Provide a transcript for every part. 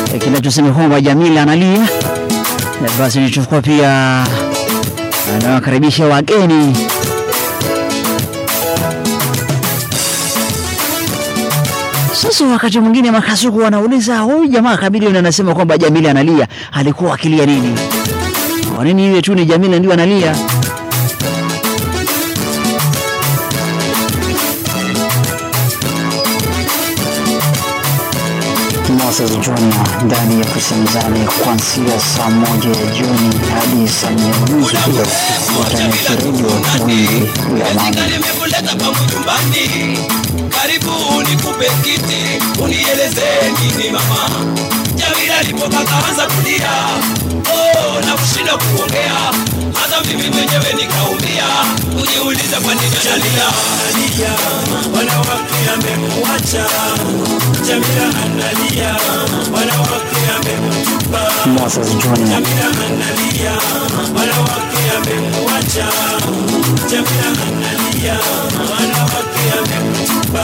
e, kinachosema kwamba Jamila analia. E, basi nilichukua pia anawakaribisha wageni Sasa wakati mwingine makasuku wanauliza huyu jamaa Chameleone anasema kwamba Jamila analia, alikuwa akilia nini? Kwa nini iwe tu ni Jamila ndio analia? Moses Junior ndani ya kusemezana kuanzia saa moja ya jioni hadi saa nne unusu kila siku Tanaki Radio wingi la amani. nimekuleta pangu nyumbani, karibu nikupe kiti, unieleze nini mama. Jamila alipokakaanza kulia, oh, na kushinda kuongea, hata mimi mwenyewe nikaumia, kujiuliza kwa nini analia. Analia, wanawake amemuacha. Jamila analia, wanawake amemtupa. Moses Junior Jamila analia, wanawake amemuacha. Jamila analia, wanawake amemtupa.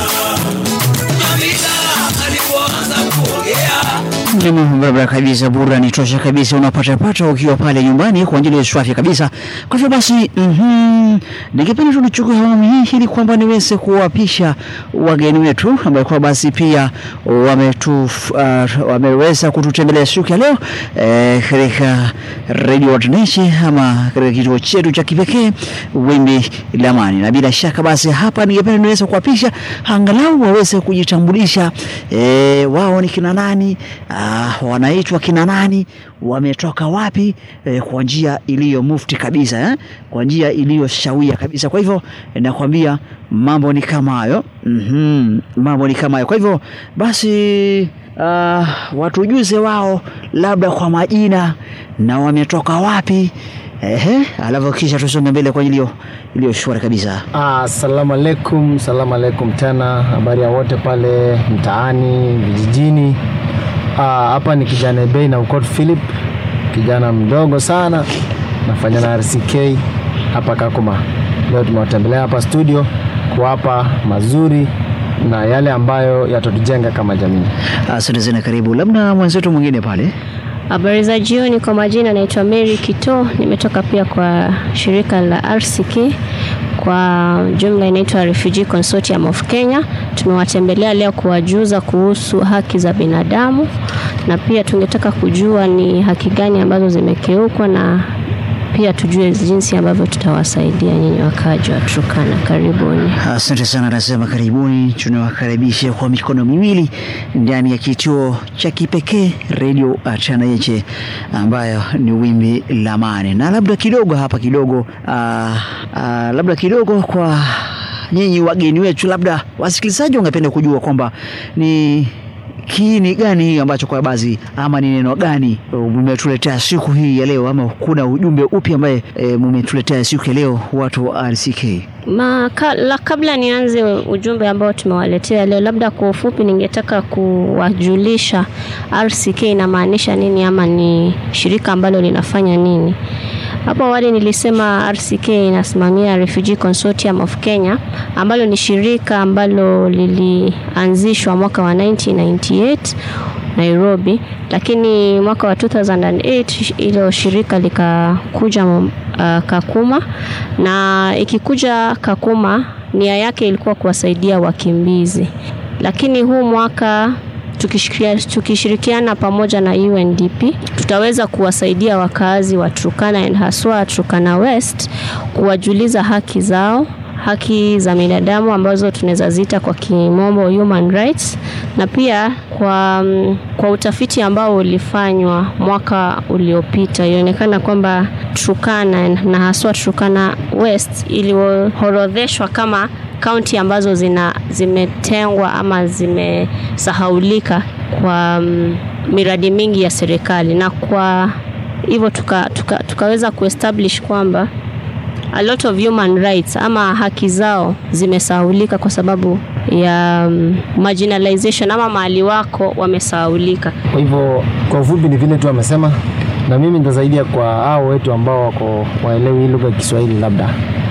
Jamila alipoanza kuongea Mimi barabara kabisa, burudani tosha kabisa unapatapata ukiwa pale nyumbani kwa ajili ya swafi kabisa. Kwa hivyo basi, mhm, ningependa tu nichukue awamu hii ili kwamba niweze kuwapisha wageni wetu ambao kwa basi pia wametu, uh, wameweza kututembelea siku ya leo eh, katika Radio Ordination ama katika kituo chetu cha kipekee Wimbi la Amani, na bila shaka basi hapa ningependa niweze kuwapisha angalau waweze kujitambulisha eh, wao ni kina nani, ah, wanaitwa kina nani, wametoka wapi, eh, kwa njia iliyo mufti kabisa eh, kwa njia iliyo shawia kabisa. Kwa hivyo eh, nakwambia mambo ni kama hayo mm mambo ni kama hayo. Kwa hivyo basi uh, watujuze wao labda kwa majina na wametoka wapi, ehe, alafu kisha tusonge mbele kwa iliyo iliyo shwari kabisa. Assalamu alaikum, salamu alaikum tena, habari ya wote pale mtaani, vijijini. Ah, Hapa ni kijana Ebei na Ukot Philip, kijana mdogo sana, nafanya na RCK hapa Kakuma. Leo tumewatembelea hapa studio kuwapa mazuri na yale ambayo yatatujenga kama jamii. Asante sana, karibu. Labda mwenzetu mwingine pale. Habari za jioni, kwa majina naitwa Mary Kito, nimetoka pia kwa shirika la RCK kwa jumla inaitwa Refugee Consortium of Kenya. Tumewatembelea leo kuwajuza kuhusu haki za binadamu na pia tungetaka kujua ni haki gani ambazo zimekiukwa na pia tujue jinsi ambavyo tutawasaidia nyinyi wakaaji wa Turkana. Karibuni. Asante sana, nasema karibuni. Tunawakaribisha kwa mikono miwili ndani ya kituo cha kipekee redio Tanayeche ambayo ni wimbi la amani, na labda kidogo hapa kidogo aa, aa, labda kidogo kwa nyinyi wageni wetu, labda wasikilizaji wangependa kujua kwamba ni kiini gani hii ambacho kwa baadhi ama ni neno gani mmetuletea siku hii ya leo, ama kuna ujumbe upi ambaye e, mmetuletea siku ya leo watu wa RCK? Ma, ka, la, kabla nianze ujumbe ambao tumewaletea leo, labda kwa ufupi, ningetaka kuwajulisha RCK inamaanisha nini ama ni shirika ambalo linafanya nini. Hapo awali nilisema RCK inasimamia Refugee Consortium of Kenya ambalo ni shirika ambalo lilianzishwa mwaka wa 1998 Nairobi, lakini mwaka wa 2008 ilo shirika likakuja uh, Kakuma, na ikikuja Kakuma nia yake ilikuwa kuwasaidia wakimbizi, lakini huu mwaka tukishikia- tukishirikiana pamoja na UNDP tutaweza kuwasaidia wakazi wa Turkana and haswa Turkana West kuwajuliza haki zao haki za binadamu ambazo tunaweza zita kwa kimombo human rights, na pia kwa, mm, kwa utafiti ambao ulifanywa mwaka uliopita ilionekana kwamba Turkana na haswa Turkana West iliorodheshwa kama kaunti ambazo zina zimetengwa ama zimesahaulika kwa mm, miradi mingi ya serikali, na kwa hivyo tuka, tuka, tukaweza kuestablish kwamba a lot of human rights ama haki zao zimesahaulika kwa sababu ya um, marginalization ama mahali wako wamesahaulika. Kwa hivyo kwa ufupi ni vile tu amesema, na mimi nitasaidia kwa hao wetu ambao wako waelewi hii lugha ya Kiswahili labda.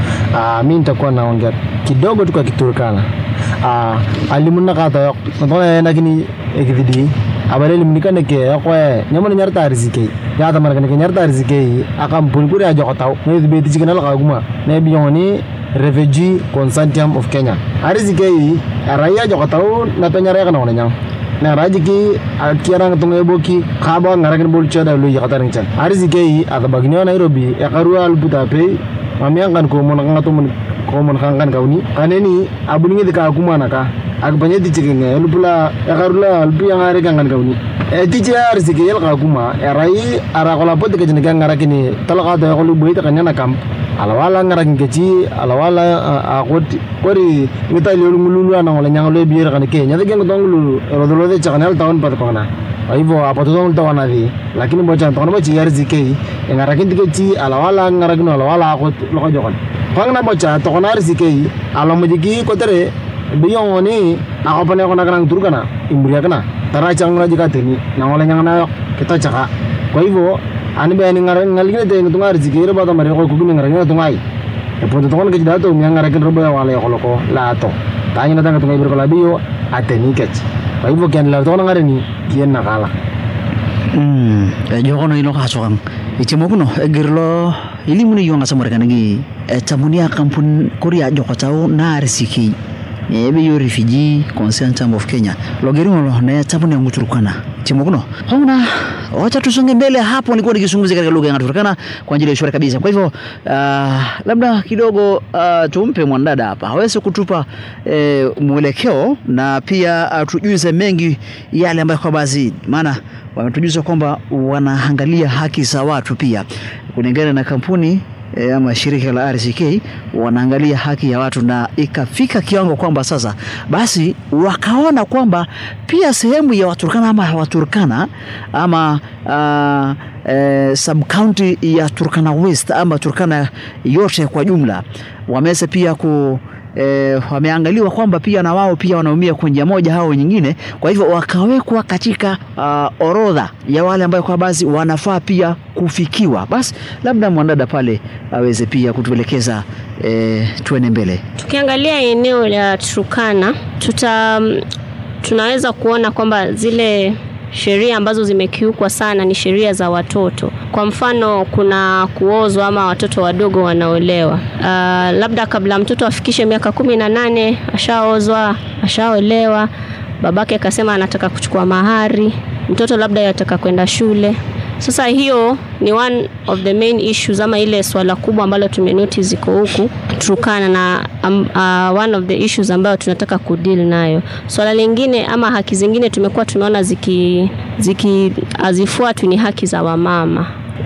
Uh, mi nitakuwa naongea kidogo tu kwa Kiturkana. Uh, alimunna kata yok, nataka lakini ekididi abale limnikane ke ekwe nyamone nyar tarisike ya tamar kan ke nyar tarisike akam pun kuri ajo kotau ne be ti chikanal kaguma ne biyoni refugee consortium of kenya arisike araya jo kotau na penyare kana wona nyang na raji ki kiara ngatung eboki khaba ngarakin bol chada lu yakataring chan arisike atabagni nairobi yakarua albuta pe mamiangan ko mon ngatum ko mon kangan kauni kaneni abuningi dika kumana ka akbanye ti chikenge lupula yakarula lupu yang are kangan kauni e ti che ar sike yel ka kuma erai ara kola pot ke jenega ngarakini talaka to yakolu buita kanyana kam alawala ngarakin kechi alawala akot kori ngita lelu ngululu ana ngola nyang le bier kan ke nyata geng tong lulu rodolo de chakanal tahun pat kona aivo apa tu tong tawana di lakini bocah tong bochi yar sike ngarakin tikechi alawala ngarakin alawala akot loko jokon pang na bocah tong ar sike alamujiki kotere biyong ni ako pa na ako nakanang turu kana imburia kana tara chang na jika teni na wala nyang na kita chaka kwa hivyo ani be ani ngar ngalingine te ngunga riziki ro bata mari ko kugini ngar ngina tungai e po to ke dato mi ngar kin robo wala ko loko la to tanya na tanga tungai ber ko labiyo ateni kech kwa hivyo kian la to ngar ni kien na kala Hmm, jokono ilo kasokang. Ichimo kuno egirlo ilimuni yonga samore kanagi. Tamunia kampun Korea joko tau na RCK. Ebe yo refugee consortium of Kenya. Logeringo lo na tamunia nguturukana. Ichimo kuno. Hongna wacha tusonge mbele hapo nilikuwa nikizungumzia katika lugha ya Turkana kwa ajili ya shwari kabisa. Kwa hivyo uh, labda kidogo uh, tumpe mwanadada hapa aweze kutupa eh, mwelekeo na pia uh, tujuze mengi yale ambayo kwa baadhi maana wametujuza kwamba wanaangalia haki za watu pia kulingana na kampuni e, ama shirika la RCK wanaangalia haki ya watu, na ikafika kiwango kwamba sasa basi wakaona kwamba pia sehemu ya Waturkana ama Waturkana ama uh, e, sub county ya Turkana West ama Turkana yote kwa jumla wameweza pia ku e, wameangaliwa kwamba pia na wao pia wanaumia kwa njia moja au nyingine. Kwa hivyo wakawekwa katika uh, orodha ya wale ambayo kwa basi wanafaa pia kufikiwa. Basi labda mwanadada pale aweze pia kutuelekeza e, tuende mbele. Tukiangalia eneo la Turkana tuta tunaweza kuona kwamba zile sheria ambazo zimekiukwa sana ni sheria za watoto. Kwa mfano, kuna kuozwa ama watoto wadogo wanaolewa. Uh, labda kabla mtoto afikishe miaka kumi na nane ashaozwa, ashaolewa, babake akasema anataka kuchukua mahari, mtoto labda yataka kwenda shule. Sasa hiyo ni one of the main issues ama ile swala kubwa ambalo tumenotice ziko huku Turkana na um, uh, one of the issues ambayo tunataka kudeal nayo. Swala lingine ama haki zingine tumekuwa tumeona ziki ziki hazifuatwi ni haki za wamama.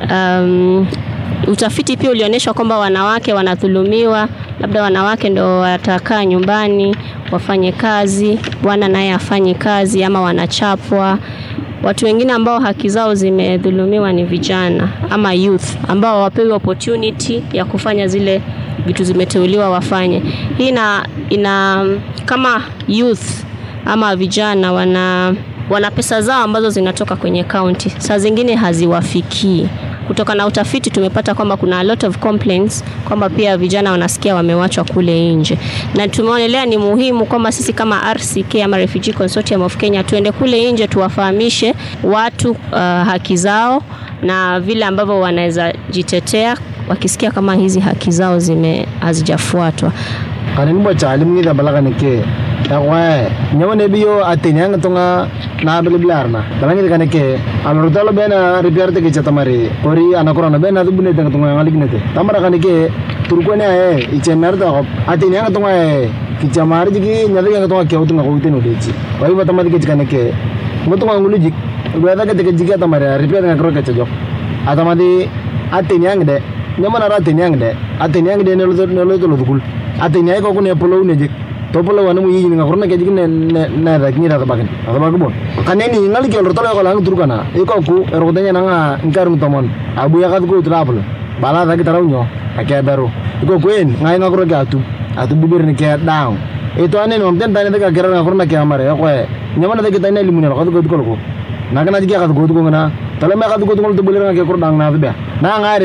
Um, utafiti pia ulionyesha kwamba wanawake wanadhulumiwa, labda wanawake ndo watakaa nyumbani wafanye kazi, bwana naye afanye kazi, ama wanachapwa. Watu wengine ambao haki zao zimedhulumiwa ni vijana ama youth ambao wapewi opportunity ya kufanya zile vitu zimeteuliwa wafanye. Hii ina, ina kama youth ama vijana wana wana pesa zao ambazo zinatoka kwenye kaunti, saa zingine haziwafikii. Kutoka na utafiti tumepata kwamba kuna a lot of complaints kwamba pia vijana wanasikia wamewachwa kule nje, na tumeonelea ni muhimu kwamba sisi kama RCK ama Refugee Consortium of Kenya tuende kule nje tuwafahamishe watu uh, haki zao na vile ambavyo wanaweza jitetea wakisikia kama hizi haki zao zime hazijafuatwa. kanin bo chalim ngi da balaga ke ekwe nyamane biyo atini ang tunga na biliblar na balangi kane ke alor tolo bena repair te ke chatamari kori anakora na bena dubune te tunga ngali kinete tamara kane ke turko ne ae iche merda ko atini ang tunga e kichamari jigi nyali ang tunga ke utunga ko uteno dechi wai batamadi ke kane ke mutunga ngulu jik gwada ke te ke jigi atamari repair ngakro ke chajo atamadi atini ang de nyamana ra atini ang de atini ang de ne lo ne lo lo dukul atini ay ko ko ne polo ne jik to polo wana mu yini ngakro ne ke jigi ne ne ne da kini da bagen da bagen bon kaneni ngali ke lo tolo ko lang turkana iko ku ero tanya nanga ngkar mutomon abu ya kat ku traplo bala da kita raunyo ake beru iko kuen ngai ngakro ke atu atu bibir ne ke down itu ane nom ten tane daga kera ngakro na ke amare ko nyamana da kita ne limunel ko ko ko ko nagana jigi kat ko ko ngana tala me kat ko ko to bulir ngake kur dang na be na ngare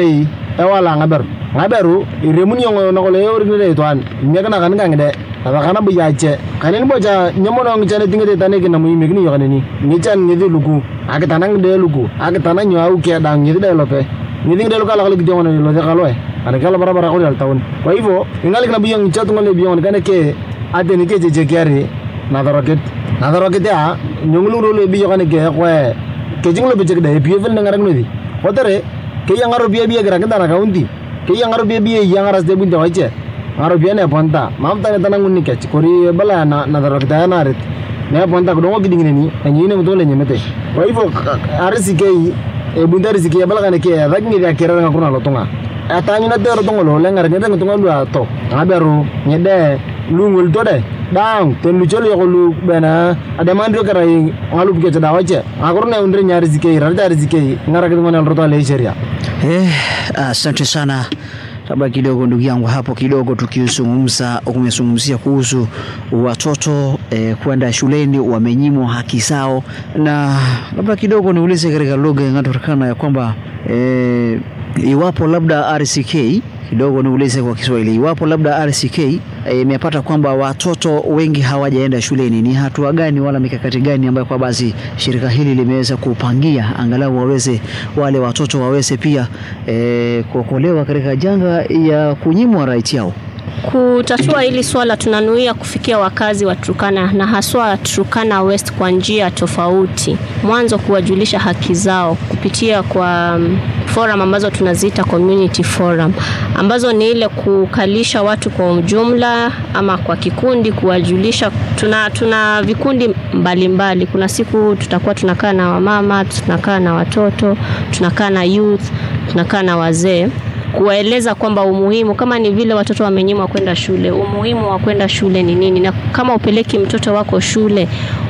ewala ngaberu ngaberu iremuni yongo nokole yoriknede itwan miekna kan kangide abakana bu yache kanin bocha nyamono ngichane tingete tane kina muime kini yokaneni ngichan ngithi luku akitana ngide luku akitana nyo au kia dang ngithi de lope ngithi ngide luka lakali kidio ngono lo de kaloe ana kala barabara ko dal taun kwa hivyo ingali kana biyong ngichat ngole biyong kane ke ate ni ke jeje kiari na doroket na doroket ya nyonglu ro le biyo kane ke kwe ke jinglo bejek de pievel ngarang nodi kotere ke yang aro biya biya gerak na kaunti ke yang aro biya biya yang aras de bunta wache aro biya ne ponta mam tane tanang unni kech kori bala na na daro kita na rit ne ponta ko dongo giding ni anyi ne mutole nyemete kwa hivyo arisi ke e bunta arisi ke bala kane ke rak ni ya kera ngakuna lotonga atanyu na dero tongo lo lengar ngede ngotonga lu ato ngaberu ngede lu ngul to de dang ten lu chelo ko lu bena ada mandro kara yi ngalu bike da wache akuru ne undre nyari zike rada rizike ngara kitu ngana roto le sheria Eh, asante sana. Labda kidogo ndugu yangu hapo kidogo tukizungumza, umezungumzia kuhusu watoto eh, kwenda shuleni wamenyimwa haki zao, na labda kidogo niulize katika lugha inayotakana ya kwamba eh, iwapo labda RCK kidogo niulize kwa Kiswahili, iwapo labda RCK eh, imepata kwamba watoto wengi hawajaenda shuleni, ni hatua gani wala mikakati gani ambayo kwa basi shirika hili limeweza kupangia angalau waweze wale watoto waweze pia eh, kuokolewa katika janga ya kunyimwa right yao? Kutatua hili swala tunanuia kufikia wakazi wa Turkana na haswa Turkana West kwa njia tofauti. Mwanzo kuwajulisha haki zao kupitia kwa um, forum ambazo tunaziita community forum, ambazo ni ile kukalisha watu kwa ujumla ama kwa kikundi, kuwajulisha. Tuna, tuna vikundi mbalimbali mbali. Kuna siku tutakuwa tunakaa na wamama, tunakaa na watoto, tunakaa na youth, tunakaa na wazee kuwaeleza kwamba umuhimu kama ni vile watoto wamenyimwa kwenda shule, umuhimu wa kwenda shule ni nini, na kama upeleki mtoto wako shule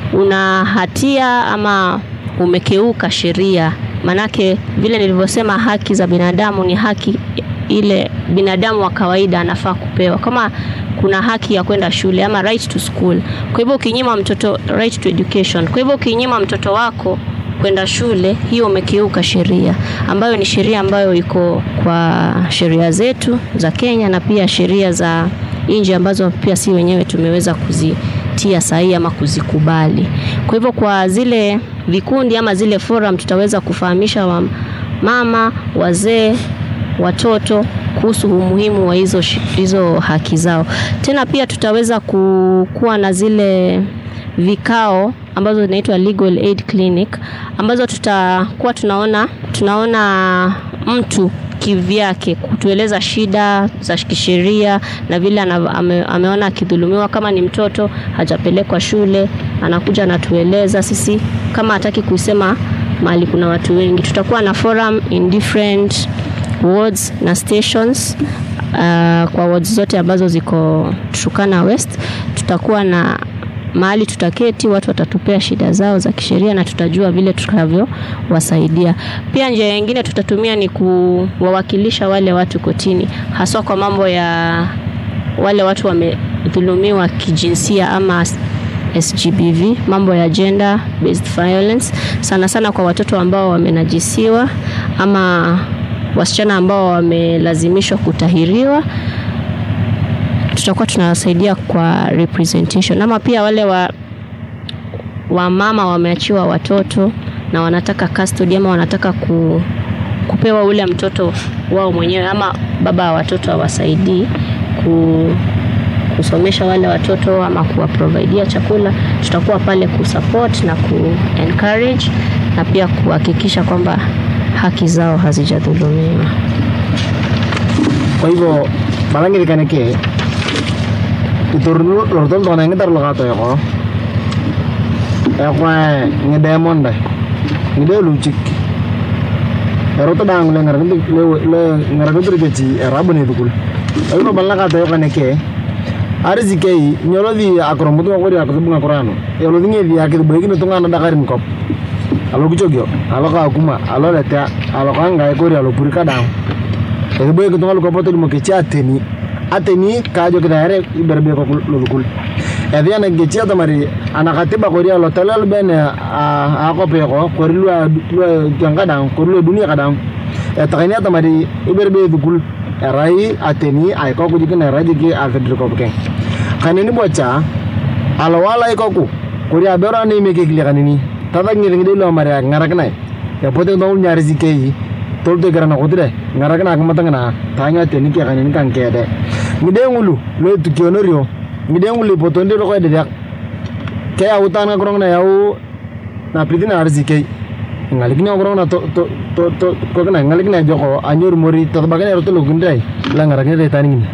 una hatia ama umekeuka sheria. Manake vile nilivyosema, haki za binadamu ni haki ile binadamu wa kawaida anafaa kupewa, kama kuna haki ya kwenda shule ama right to school. Kwa hivyo ukinyima mtoto right to education, kwa hivyo ukinyima mtoto wako kwenda shule, hiyo umekiuka sheria ambayo ni sheria ambayo iko kwa sheria zetu za Kenya na pia sheria za nje ambazo pia si wenyewe tumeweza kuzitia sahihi ama kuzikubali. Kwa hivyo kwa zile vikundi ama zile forum tutaweza kufahamisha wa mama, wazee, watoto kuhusu umuhimu wa hizo, hizo haki zao. Tena pia tutaweza kuwa na zile vikao ambazo zinaitwa legal aid clinic ambazo tutakuwa tunaona tunaona mtu kivyake kutueleza shida za kisheria na vile ame, ameona akidhulumiwa. Kama ni mtoto hajapelekwa shule, anakuja anatueleza sisi, kama hataki kusema mahali kuna watu wengi. Tutakuwa na forum in different wards na stations uh, kwa wards zote ambazo ziko Turkana West. Tutakuwa na mahali tutaketi, watu watatupea shida zao za kisheria na tutajua vile tutakavyowasaidia. Pia njia nyingine tutatumia ni kuwawakilisha wale watu kotini, haswa kwa mambo ya wale watu wamedhulumiwa kijinsia ama SGBV, mambo ya gender based violence, sana sana kwa watoto ambao wamenajisiwa ama wasichana ambao wamelazimishwa kutahiriwa tutakuwa tunawasaidia kwa representation ama pia wale wa wamama wameachiwa watoto na wanataka custody ama wanataka ku, kupewa ule mtoto wao mwenyewe ama baba wa watoto awasaidii ku, kusomesha wale watoto ama kuwaprovidea chakula, tutakuwa pale kusupport na ku encourage na pia kuhakikisha kwamba haki zao hazijadhulumiwa. kwa hivyo balangirikaneke itor lortol tona ngitar lokato yoko ekwa ngide monde ngide luchik eroto dang le ngarakutur kechi erabune tukul ayuno balakato yoko neke arizikei nyolodhi akoromutu ngakori akutubunga kurano elodhi ngedhi akithuboikine tung'ana dakarin kop alo kichogio alo kakuma alo letea alo kangae kori alo purika dang ekiboi kitunga lukopoto limokechi ateni ateni kajo kidare iberbe ko lulukul edhi ana gechi atamari ana katiba kori alo telel bene a ko pe ko kori lua lua tianga dang kori lua dunia kadang etakani atamari iberbe dukul erai ateni aiko kujikin erai jiki alfedri kopken kanini bocha alawala ikoku kuri abero ni meke kile kanini tata ngire ngide lo mari ngaraknai epote no nyari zikei tolto garana kudire ngarakna akmatangana tanya teni ke kanini kan kede ngide ngulu lo tukionorio ngide ngulu potonde ro koide dak ke autan nga korong na yau na pritina arzikei ngalikini korong na to to to to ko kana ngalikini joko anyor mori to bagane ro to lugundai la ngarakni re taningini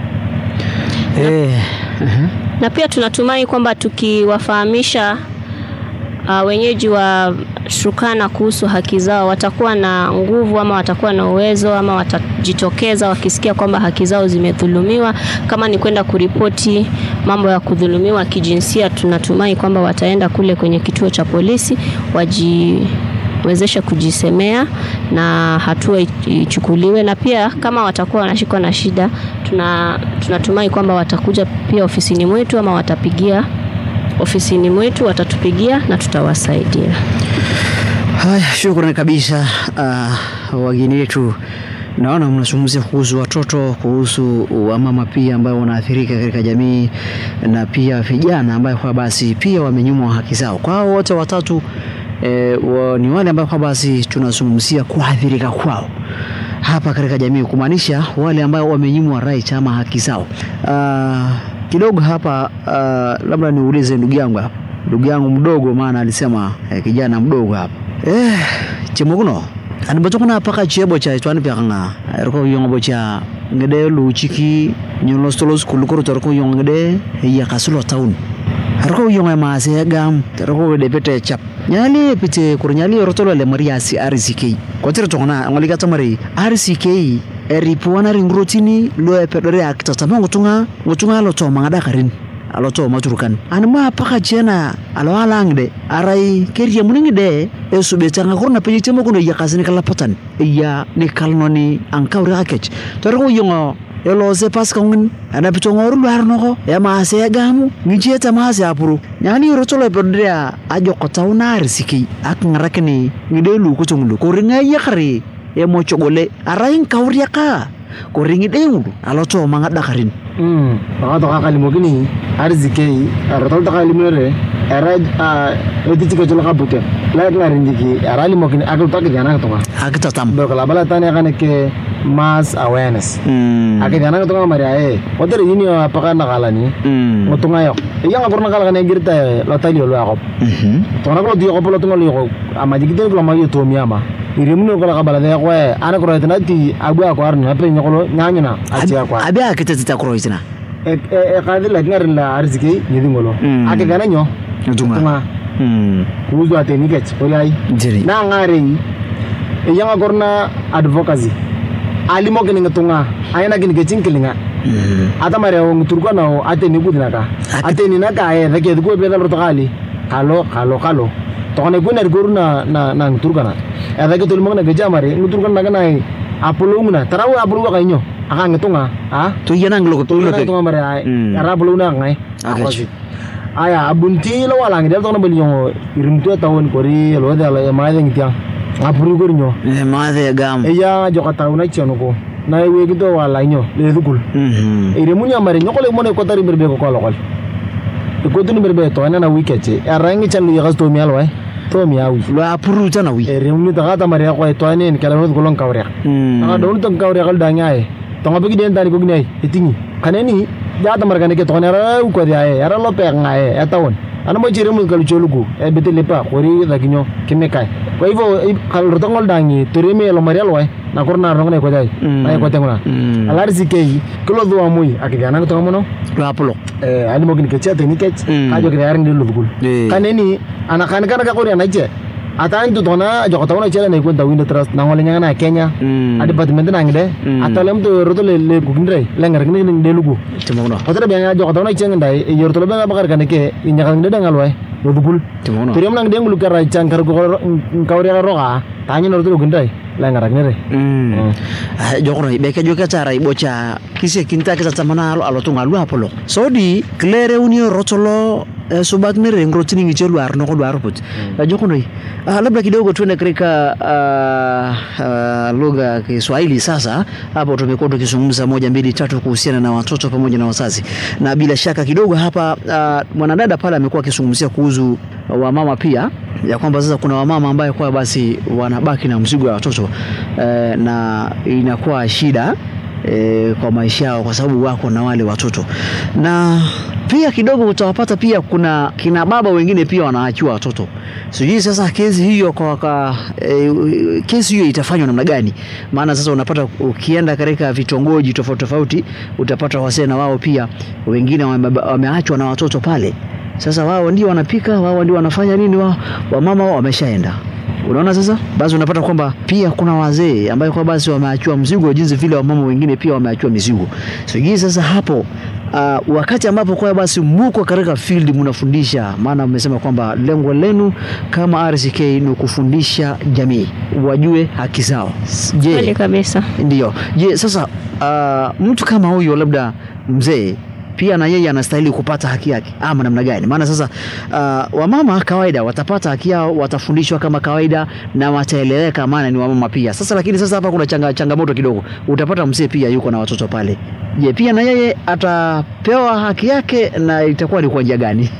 Eh, aha. na pia tunatumai kwamba tukiwafahamisha uh, wenyeji wa Turkana kuhusu haki zao watakuwa na nguvu ama watakuwa na uwezo ama watajitokeza wakisikia kwamba haki zao zimedhulumiwa. Kama ni kwenda kuripoti mambo ya kudhulumiwa kijinsia, tunatumai kwamba wataenda kule kwenye kituo cha polisi wajiwezeshe kujisemea na hatua ich- ichukuliwe, na pia kama watakuwa wanashikwa na shida, tuna tunatumai kwamba watakuja pia ofisini mwetu ama watapigia ofisini mwetu, watatupigia na tutawasaidia. Haya, shukrani kabisa uh, wageni wetu. Naona mnazungumzia kuhusu watoto, kuhusu wamama pia ambao wanaathirika katika jamii na pia vijana ambayo kwa basi pia wamenyimwa haki zao. Kwa hao wote watatu e, wa, ni wale ambao kwa basi tunazungumzia kuathirika kwao hapa katika jamii, kumaanisha wale ambao wamenyimwa right ama haki zao. Uh, kidogo hapa uh, labda niulize ndugu yangu hapa, ndugu yangu mdogo, maana alisema eh, kijana mdogo hapa eh, chemokuno ani batokona paka chebo cha itwani pyakanga erko yongo cha ngede lu chiki nyolos tolos kulukoro torko yongo ngede ya kasulo town erko yongo ma se gam erko de pete chap nyali pite kur nyali rotolo le mariasi RCK kotir tokona ngoli gata mari RCK eripuana ringrotini lo epedore akitatama ngutunga ngutunga lo to mangada karin alo to maturukan an ma paka jena alo alangde arai keria muningde esu betanga kurna peji temo kuno ya kasini kala patan ya ni kalnoni ankawri akech toro yongo elo se pas kongin ana pito ngoru luar noko ya ma se gamu ngije ta ma se apuru nyani ro tolo pedria ajo kotau na risiki ak ngarakni ngide lu kutunglu kuringa ya kare e mo chogole arai kawri ka kuringi dengu alo to manga dakarin Mm, baka to kakalimokini arzikei arotol to kakalimore era eti chike cholo kabute la ngarinjiki era limokini akul to kijana to akitatam do kala bala tani akane ke mass awareness mm. akijana to mari ae otere yini apaka nakalani mm. ngotunga yo iya ngakor nakala kane girta lo tali lo akop Mhm. to nakolo diyo ko polo tungo lo ama jikite ko ma yo to miama irimuno ko la kabala de ko ana ko retna ti abu akwar na pe nyokolo nyanyuna achi akwar abi akitatita kuroitina e e kadi la ngarin la arziki nyidi ngolo Mm. ake gana nyo Ntunga. tunga Mm. kuzu ate nikech oriai Jiri. na ngare e yanga gorna advocacy alimo kini ngetunga ayana kini kechin kilinga Mm. ata mare o ngturko na o ate ni budina ka Ate- ate ni na ka e thake ko be dal kali kalo kalo kalo to kone kuna rigor na na na ngturko na e thake tul mo na geja mare ngturko na kana ai apolo nguna tarawa apolo ka inyo aka ngetunga ha to yana nglo to to na tunga mare ai Mm. ara apolo na ngai Okay. Akosi. aya abunti lo wala ngi del to na beli yo irimtu tawon kori lo de lo ma de ngitia apuru kori nyo Eh, maadhe gam eya joka tawna chono ko na we gi to wala nyo le dukul Mhm. ire munya mare nyoko le mone ko tari berbe ko ko lokol ko tuni berbe to na na wikeche arangi chan lu yagas to mi alwa to mi awi lo apuru tana wi ire munya ta ta mare ko to ne kala no ko lon kawre Mm. anga don to kawre kal danya e to ngabe gi den tani ko gnai etingi kaneni ja ta mar kaneke to ne ra ko dia e ara lo pe ngae e tawon ana mo jire mu kal cholugu e betele pa kori da ginyo kimekai kwa hivyo i- kal rotongol dangi turime lo mare alwa na korna rongone ko dai Mm. na ko tengona Mm. alari sikei kilo dhuwa mui akigana kutoka mono lo apulo eh ani mogin kecea teni kech Mm. kajo kida yaring dilu dhukul Eh. kaneni anakani kana kakori anache atan tu tona joko tauna chela na ikwenta window trust na ngole nyangana Kenya Mm. a department na ngide Mm. atalem to roto le le kugindre lengar kini ni de lugu timono hotere bianga joko tauna chenga ndai e yorto benga bakar kaneke inyakal ngide dangalwai do dhukul timono Teriam nang deng lu kara changkar ko kawri ka roka tanyi no to gindai lengaraknere Mm. Ah, jokro beke joka cara ibocha kisi kinta kisa tamana alo alo tunga lu apolo sodi klere unio rotolo eh, subat mere ngro tini ngi chelu arno ko duar put mm. jokro ah, labda kidogo tuende katika ah, ah, lugha ya Kiswahili sasa hapo tumekuwa tukizungumza moja mbili tatu kuhusiana na watoto pamoja na wazazi na bila shaka kidogo hapa ah, mwanadada pale amekuwa akizungumzia kuhusu wamama pia ya kwamba sasa kuna wamama ambaye kwa basi wanabaki na mzigo wa watoto eh, na inakuwa shida eh, kwa maisha yao kwa sababu wako na wale watoto na pia kidogo utawapata pia kuna kina baba wengine pia wanaachiwa watoto sijui sasa kesi hiyo kwa waka, e, kesi hiyo itafanywa namna gani maana sasa unapata ukienda katika vitongoji tofauti tofauti utapata wasee na wao pia wengine wame- wameachwa na watoto pale sasa wao ndio wanapika wao ndio wanafanya nini wao wamama wao wameshaenda unaona sasa basi unapata kwamba pia kuna wazee ambayo kwa basi wameachiwa mzigo jinsi vile wamama wengine pia wameachiwa mizigo sijui sasa hapo uh, wakati ambapo kwa basi muko katika field mnafundisha maana mmesema kwamba lengo lenu kama RCK ni kufundisha jamii wajue haki zao Kweli je kabisa. ndio je sasa uh, mtu kama huyo labda mzee pia na yeye anastahili kupata haki yake ama namna gani maana sasa uh, wamama kawaida watapata haki yao watafundishwa kama kawaida na wataeleweka maana ni wamama pia sasa lakini sasa hapa kuna changa, changamoto kidogo utapata mzee pia yuko na watoto pale je pia na yeye atapewa haki yake na itakuwa ni kwa njia gani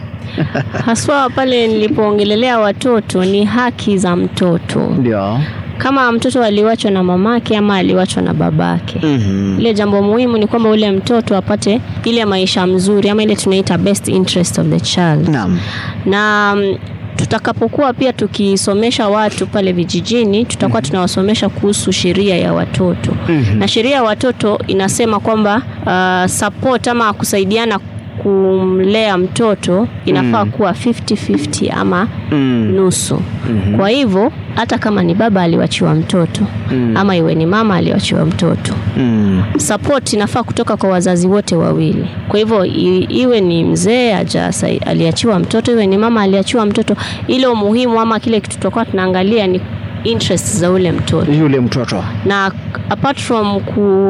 Haswa pale nilipoongelelea watoto ni haki za mtoto. ndio Kama mtoto aliwachwa na mamake ama aliwachwa na babake. mm-hmm. Ile jambo muhimu ni kwamba ule mtoto apate ile maisha mzuri ama ile tunaita best interest of the child. naam na mm, tutakapokuwa pia tukisomesha watu pale vijijini tutakuwa tunawasomesha kuhusu sheria ya watoto Mhm. na sheria ya watoto inasema kwamba uh, support ama kusaidiana kumlea mtoto inafaa Mm. kuwa 50-50 ama mm. nusu Mhm. kwa hivyo hata kama ni baba aliwachiwa mtoto Mm. ama iwe ni mama aliwachiwa mtoto mm. support inafaa kutoka kwa wazazi wote wawili. Kwa hivyo i, iwe ni mzee aja sai- aliachiwa mtoto, iwe ni mama aliachiwa mtoto, ile umuhimu ama kile kitu tutakuwa tunaangalia ni interest za ule mtoto, yule mtoto na apart from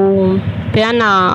kupeana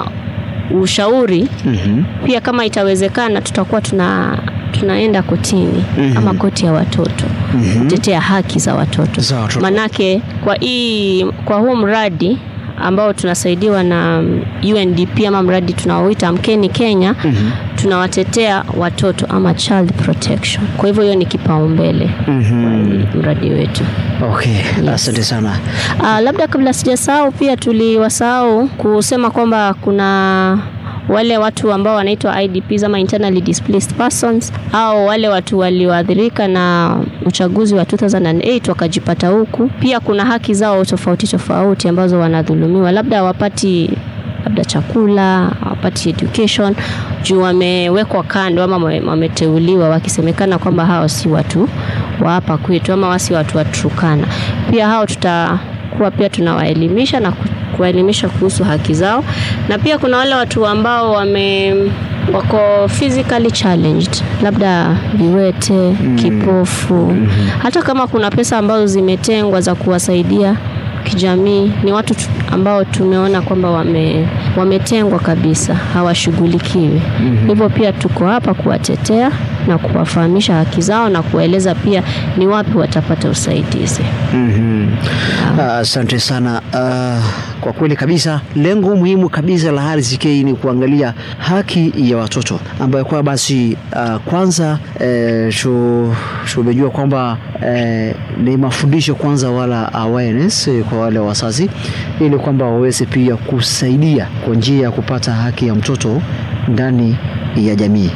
ushauri mm-hmm. pia kama itawezekana tutakuwa tuna tunaenda kotini Mhm. ama koti ya watoto Mhm. kutetea haki za watoto Za watoto. manake kwa hii kwa huu mradi ambao tunasaidiwa na mm, UNDP ama mradi tunaoita Mkeni Kenya Mhm. tunawatetea watoto ama child protection. Kwa hivyo hiyo ni kipaumbele Mhm. kwa mradi wetu. okay asante sana Uh, labda kabla sijasahau pia tuliwasahau kusema kwamba kuna wale watu ambao wanaitwa IDPs ama internally displaced persons au wale watu walioathirika na uchaguzi wa 2008 wakajipata huku. Pia kuna haki zao tofauti tofauti ambazo wanadhulumiwa, labda hawapati labda chakula, hawapati education juu wamewekwa kando ama wame- wameteuliwa wakisemekana kwamba hao si watu wa hapa kwetu ama wasi watu wa Turkana. Pia hao tutakuwa pia tunawaelimisha na ku- kuwaelimisha kuhusu haki zao, na pia kuna wale watu ambao wame wako physically challenged, labda viwete, kipofu. Hata kama kuna pesa ambazo zimetengwa za kuwasaidia kijamii, ni watu tu- ambao tumeona kwamba wame, wametengwa kabisa, hawashughulikiwi. Hivyo pia tuko hapa kuwatetea na kuwafahamisha haki zao na kuwaeleza pia ni wapi watapata usaidizi. Mhm. Ah, Asante sana. Ah, kwa kweli kabisa, lengo muhimu kabisa la RCK ni kuangalia haki ya watoto ambayo kwa basi ah, kwanza eh, tu- tumejua kwamba eh, ni mafundisho kwanza wala awareness eh, kwa wale wazazi ili kwamba waweze pia kusaidia kwa njia ya kupata haki ya mtoto ndani ya jamii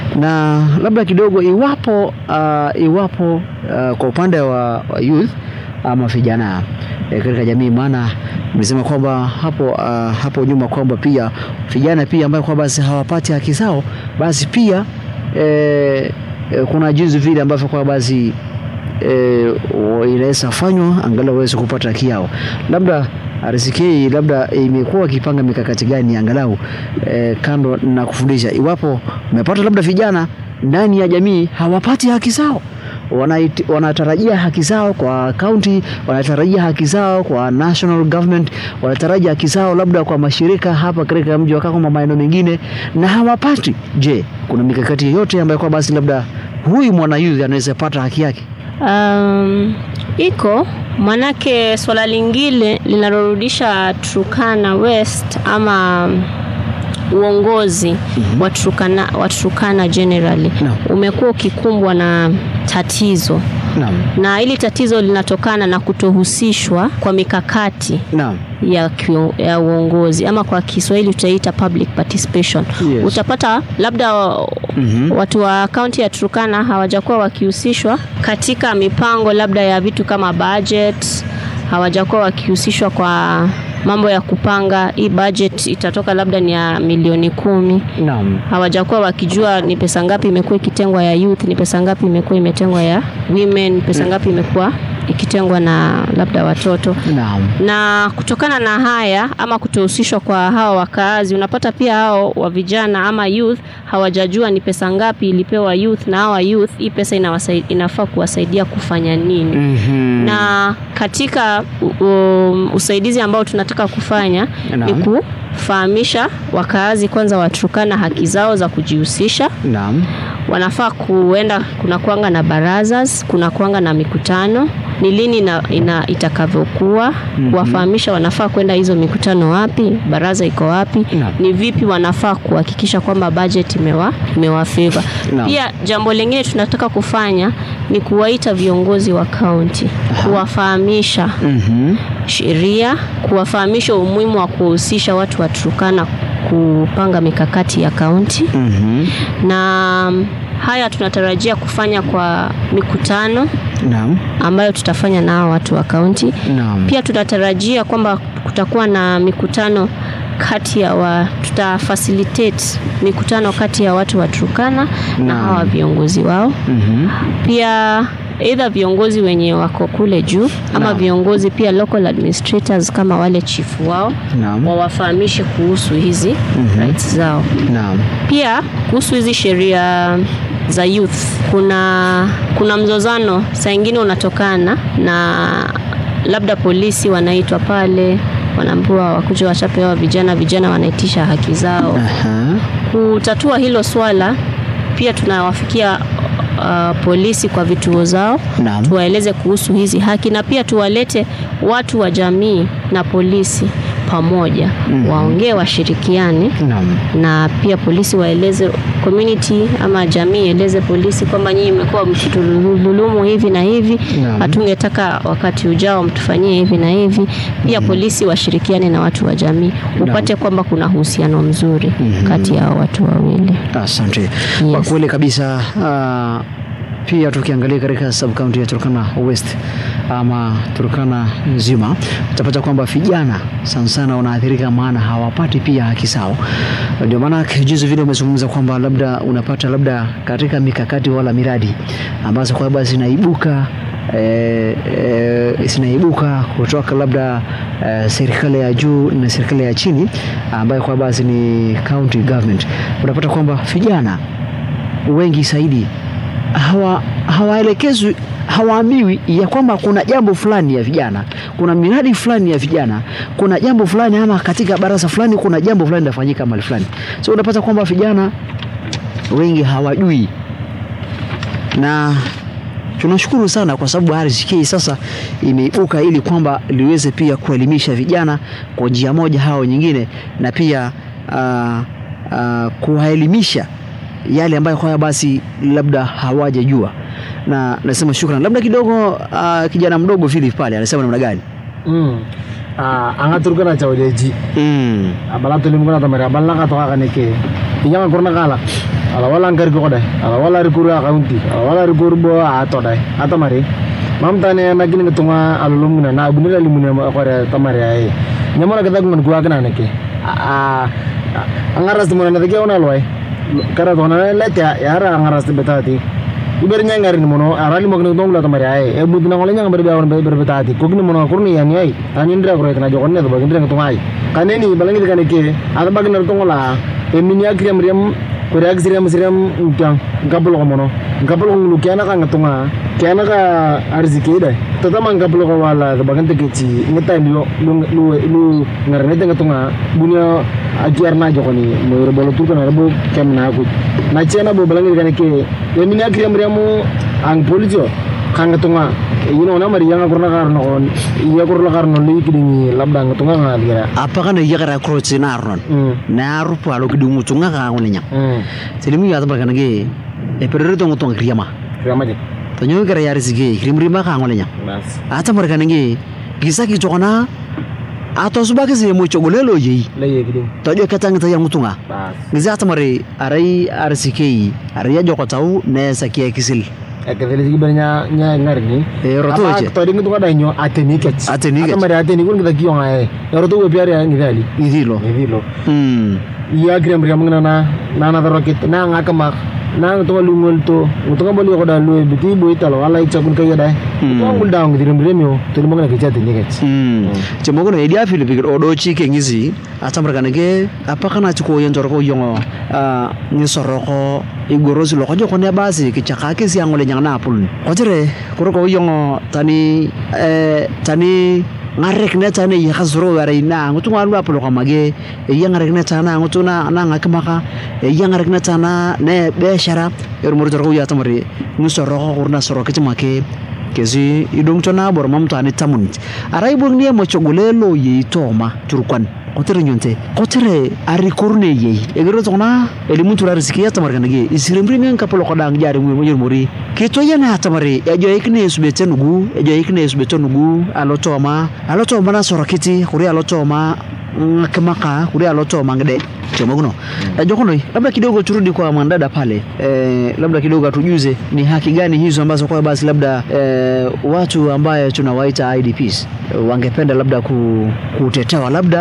na labda kidogo iwapo uh, iwapo uh, kwa upande wa, wa youth ama vijana eh, katika jamii maana mlisema kwamba hapo uh, hapo nyuma kwamba pia vijana pia ambayo kwamba basi hawapati haki zao basi pia eh, eh, kuna jinsi vile ambavyo kwa basi eh, wa- inaweza fanywa angalau waweze kupata haki yao labda RCK labda imekuwa ikipanga mikakati gani angalau eh, kando na kufundisha iwapo umepata labda vijana ndani ya jamii hawapati haki zao wanaiti- wanatarajia haki zao kwa county, wanatarajia haki zao kwa national government, wanatarajia haki zao labda kwa mashirika hapa katika mji wa Kakuma, maeneo mengine na hawapati. Je, kuna mikakati yoyote ambayo kwa basi labda huyu mwana youth anaweza pata haki yake? Um, iko manake swala lingine linalorudisha Turkana West ama uongozi wa Turkana, wa Turkana generally Naam. umekuwa ukikumbwa na tatizo Naam, na hili tatizo linatokana na kutohusishwa kwa mikakati naam, ya, kio, ya uongozi ama kwa Kiswahili tutaita public participation. Yes. Utapata labda Mhm. watu wa kaunti ya Turkana hawajakuwa wakihusishwa katika mipango labda ya vitu kama budget, hawajakuwa wakihusishwa kwa mambo ya kupanga hii budget itatoka labda ni ya milioni kumi naam, hawajakuwa wakijua ni pesa ngapi imekuwa ikitengwa ya youth, ni pesa ngapi imekuwa imetengwa ya women, pesa ngapi imekuwa ikitengwa na labda watoto naam, na kutokana na haya ama kutohusishwa kwa hawa wakaazi, unapata pia hao wa vijana ama youth hawajajua ni pesa ngapi ilipewa youth, na hawa youth hii pesa inawasai, inafaa kuwasaidia kufanya nini Mhm. na katika u- um, usaidizi ambao tunataka kufanya ni Naam. kufahamisha wakaazi kwanza waturukana haki zao za kujihusisha naam, wanafaa kuenda kuna kuanga na barazas kuna kuanga na mikutano ni lini ina, ina itakavyokuwa mm-hmm. kuwafahamisha wanafaa kwenda hizo mikutano wapi baraza iko wapi Naam. ni vipi wanafaa kuhakikisha kwamba budget imewa imewafeva Naam. pia jambo lingine tunataka kufanya ni kuwaita viongozi wa kaunti kuwafahamisha Mhm. sheria kuwafahamisha umuhimu wa kuhusisha watu wa Turkana kupanga mikakati ya kaunti Mhm. na mm, haya tunatarajia kufanya kwa mikutano naam, ambayo tutafanya na hao watu wa kaunti. naam, Pia tunatarajia kwamba kutakuwa na mikutano kati ya wa tuta facilitate mikutano kati ya watu wa Turkana na Naam. hawa viongozi wao Mhm. pia either viongozi wenye wako kule juu ama Naam. viongozi pia local administrators kama wale chifu wao Naam. wawafahamishe kuhusu hizi rights zao. naam, Pia kuhusu hizi sheria za youth, kuna kuna mzozano saa ingine unatokana na labda polisi wanaitwa pale wanaambiwa wakuja wachapewa vijana, vijana wanaitisha haki zao Aha. kutatua hilo swala pia tunawafikia uh, polisi kwa vituo zao Naam. tuwaeleze kuhusu hizi haki na pia tuwalete watu wa jamii na polisi pamoja mm. waongee washirikiane Naam. na pia polisi waeleze community ama jamii ieleze polisi kwamba nyinyi mmekuwa mkitudhulumu hivi na hivi Naam. hatungetaka wakati ujao mtufanyie hivi na hivi pia polisi washirikiane na watu wa jamii upate kwamba kuna uhusiano mzuri kati ya hao watu wawili Asante kwa Yes. kweli kabisa. Uh, pia tukiangalia katika sub county ya Turkana West ama Turkana nzima utapata kwamba vijana sana sana wanaathirika, maana hawapati pia haki zao. Ndio maana juzi vile umezungumza kwamba labda unapata labda katika mikakati wala miradi ambazo kwamba zinaibuka eh, eh, zinaibuka kutoka labda eh, serikali ya juu na serikali ya chini ambayo kwa basi ni county government, unapata kwamba vijana wengi zaidi hawa hawaelekezwi hawaambiwi ya kwamba kuna jambo fulani ya vijana, kuna miradi fulani ya vijana, kuna jambo fulani ama katika baraza fulani kuna jambo fulani linafanyika mahali fulani. So unapata kwamba vijana wengi hawajui na tunashukuru sana kwa sababu RCK sasa imeibuka ili kwamba liweze pia kuelimisha vijana kwa njia moja au nyingine, na pia uh, uh, kuwaelimisha yale ambayo kwa basi labda hawajajua, na nasema shukrani. Labda kidogo uh, kijana mdogo Philip pale anasema namna gani? Mm. Ah, anga turkana chawleji. Mm. Abala tulim kuna tamara abala ka toka kaneke. Pinyanga kurna kala. Ala wala ngari ko dai. Ala wala rikuru akaunti. Ala wala rikuru bo ato dai. Ata mari. Mam tane na gini tunga alulum na na bunila limune ma kore tamare ai. Nyamona kita ngun gua kana neke. Ah angaras tumana na tege ona loy. Kara tona lete yara angaras betati. iber nyangari ni mono arali mo kene tongla tamari ay e budina ngole nyang berbe awan berbe betati ko kini mono kurni yani ay tani ndra ko etna jokon ne to bagin ndra to ngai kaneni balangi kane ke ada bagin nar tongola e minya kriam riam kore ak siriam siriam mpiang ngabuloko mono ngabuloko ngulu kiana ka ngatunga kiana ka arziki dai tatama ngabuloko wala bagante keci ngetai lu lu lu lu ngarane ngatunga bunya ajar na jokoni mo rebolo turkan rebo kem na ku na chena bo balangi kan ke yemini akriam riamu ang polisi kanga tunga yino na mari yanga kurna karno kon iya kurna karno li kidingi labda tunga nga dira apaka na yagara krochi na arnon mm na rupa lo kidungu tunga ka ngolenya mm selimi ya tabaka nage e perere to ngotonga kriyama kama je to nyo gara yari sige krimrima ka ngolenya bas ata marka nage gisa ki tokona ato subaki se mo chogolelo yi la ye kiding to jo katanga ta yangu tunga bas giza ata mari arai RCK arai ya joko tau ne sakia kisil ekadele sigi banya nya ngarni e roto Apa je to dingu tunga danyo ateni kech Ateni kech. Ata mari ateni kun kita kiyo ngae roto we piari ya ngidali idilo ngidilo hmm iya kriam riam ngana na na na rokit na ngakama na tunga lungol to tunga boli ko da lu biti boy talo ala icha kun kaya dai tunga ngul daung ngidirim riam yo to mo ngana kicha ateni kech Hmm. Cuma kono edia fili pikir odo chi ke ngisi ata mereka nege apa kana chuko yen joroko yongo ah ni soroko igorosi loko joko ne basi kichaka ke si angole nyang na pul. Ojere koroko yongo tani eh tani ngarek ne tani ya khasro wara ina ngutu ngalu apolo kamage e ya ngarek ne tana ngutu na na ngakmaka e ya ngarek ne tana ne beshara er mur joroko ya tamari ni soroko kurna soroko chimake kesi idong chona bor mam to ani tamun arai bor nie mo chogolelo yi toma turkwan kotere nyonte kotere ari korne yi egero tona elimu turar sikia tamar kanage isiremri men kapolo kodang jari mu mo muri kito yana tamari ejo ikne subete nugu ejo ikne subete nugu alo toma alo toma na sorakiti kuri alo toma ngakemaka kuri alo toma ngede chomoguno mm. jokono labda kidogo turudi kwa mwanadada pale e, labda kidogo atujuze ni haki gani hizo ambazo kwa basi labda e, watu ambaye tunawaita IDPs e, wangependa labda ku, kutetewa labda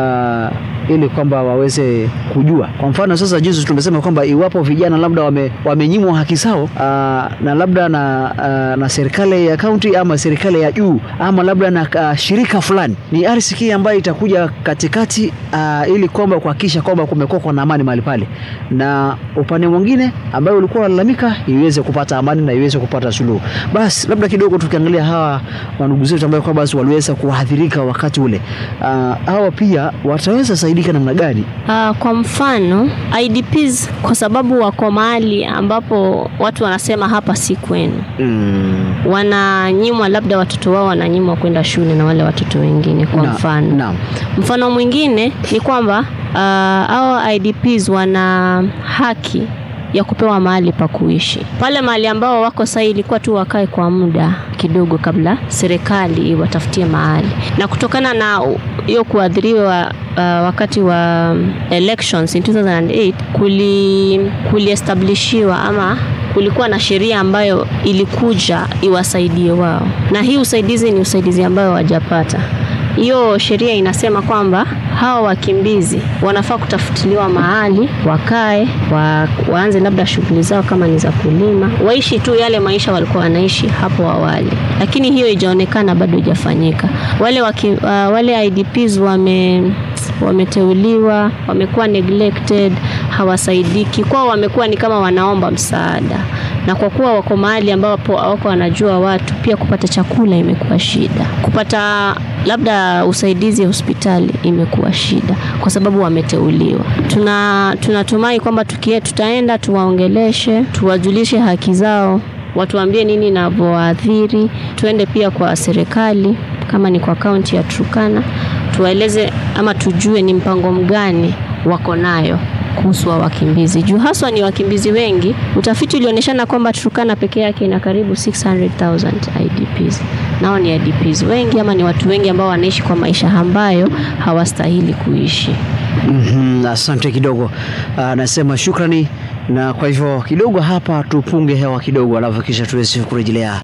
uh, ili kwamba waweze kujua kwa mfano sasa juzi tumesema kwamba iwapo vijana labda wame, wamenyimwa haki zao uh, na labda na, uh, na serikali ya kaunti ama serikali ya juu ama labda na uh, shirika fulani ni RCK ambayo itakuja katikati uh, ili kwamba kuhakikisha kwamba kumekuwa na amani mahali pale, na upande mwingine ambayo ulikuwa unalalamika iweze kupata amani na iweze kupata suluhu. Basi labda kidogo tukiangalia hawa wandugu zetu ambao kwa basi waliweza kuathirika wakati ule, uh, hawa pia wataweza saidika namna gani? Uh, kwa mfano IDPs kwa sababu wako mahali ambapo watu wanasema hapa si kwenu, Mm. wananyimwa labda watoto wao wananyimwa kwenda shule na wale watoto wengine. Kwa Na- mfano naam. mfano mwingine ni kwamba uh, hao IDPs wana haki ya kupewa mahali pa kuishi pale mahali ambao wako sasa, ilikuwa tu wakae kwa muda kidogo kabla serikali iwatafutie mahali, na kutokana na u- hiyo kuadhiriwa uh, wakati wa um, elections in 2008 kuli kuliestablishiwa ama kulikuwa na sheria ambayo ilikuja iwasaidie wao, na hii usaidizi ni usaidizi ambayo wajapata hiyo sheria inasema kwamba hawa wakimbizi wanafaa kutafutiliwa mahali wakae wa, waanze labda shughuli zao kama ni za kulima, waishi tu yale maisha walikuwa wanaishi hapo awali, lakini hiyo ijaonekana bado ijafanyika. Wale, waki, uh, wale IDPs wame wameteuliwa, wamekuwa neglected, hawasaidiki kwao, wamekuwa ni kama wanaomba msaada, na kwa kuwa wako mahali ambapo hawako wanajua watu, pia kupata chakula imekuwa shida, kupata labda usaidizi hospitali imekuwa shida kwa sababu wameteuliwa. Tuna tunatumai kwamba tukie tutaenda tuwaongeleshe, tuwajulishe haki zao, watuambie nini inavyoathiri. Tuende pia kwa serikali kama ni kwa kaunti ya Turkana, tuwaeleze ama tujue ni mpango mgani wako nayo kuhusu wa wakimbizi juu haswa ni wakimbizi wengi. Utafiti ulionyeshana kwamba Turkana peke yake ina karibu 600,000 IDPs. Nao ni IDPs wengi ama ni watu wengi ambao wanaishi kwa maisha ambayo hawastahili kuishi. Mm-hmm, asante kidogo. Uh, nasema shukrani, na kwa hivyo kidogo hapa tupunge hewa kidogo, alafu kisha tuweze kurejelea.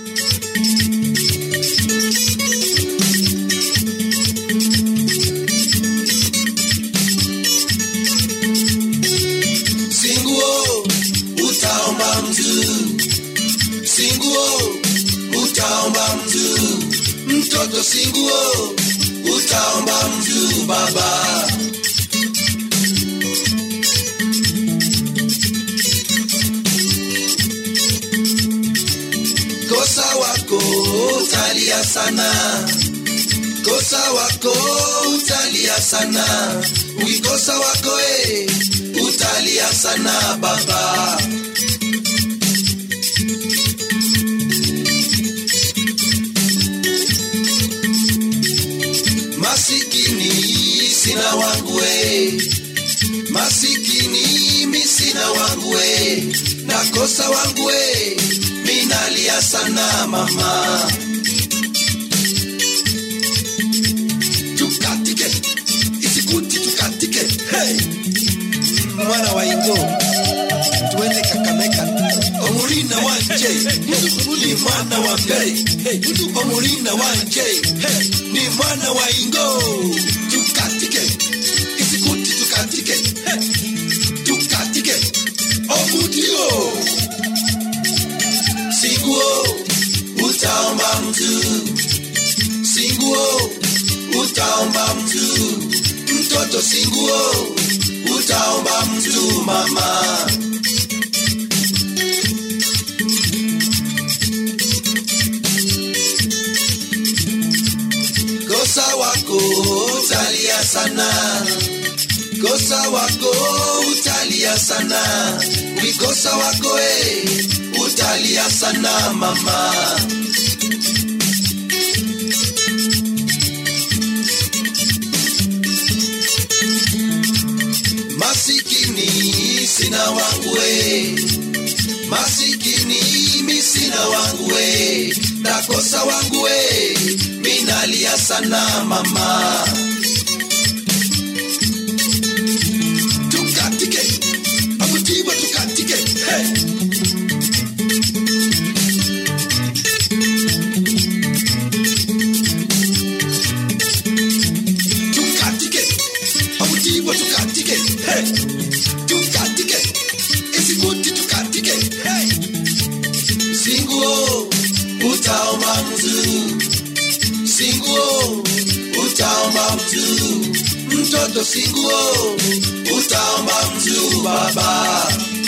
Singuo utaomba mtu, singuo utaomba mtu, mtoto singuo utaomba mtu baba. sana kosa wako utalia sana ukikosa wako e utalia sana baba masikini sina wangu e masikini mi sina wangu e nakosa wangu e minalia sana mama tukatike isikuti tukatike hey! mwana wa ingo tuende kakameka omulina wanje ni mwana wa mbei hey! omulina wanje hey! ni mwana wa ingo tukatike isikuti tukatike hey! tukatike omudio siguo utaomba mtu singuo utaomba mtu mtoto singuo utaomba mtu mama kosa wako utalia sana kosa wako utalia sana ukikosa wako e utalia sana mama masikini sina wangu we masikini mi sina wangu we nakosa wangu we minalia sana mama tukatike akutiwa tukatike hey. tukatike akutiwa tukatike hey. tukatike isikuti tukatike hey. singuo utaomba mtu singuo utaomba mtu mtoto singuo utaomba mtu baba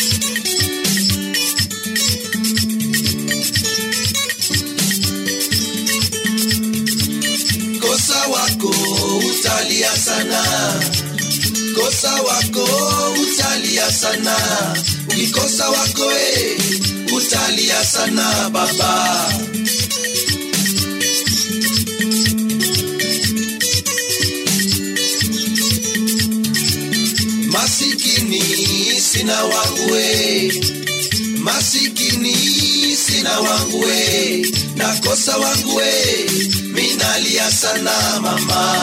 kosa wako utalia sana kosa wako utalia sana ukikosa wako e utalia sana baba masikini sina wangu we masikini sina wangu we nakosa wangu we minalia sana mama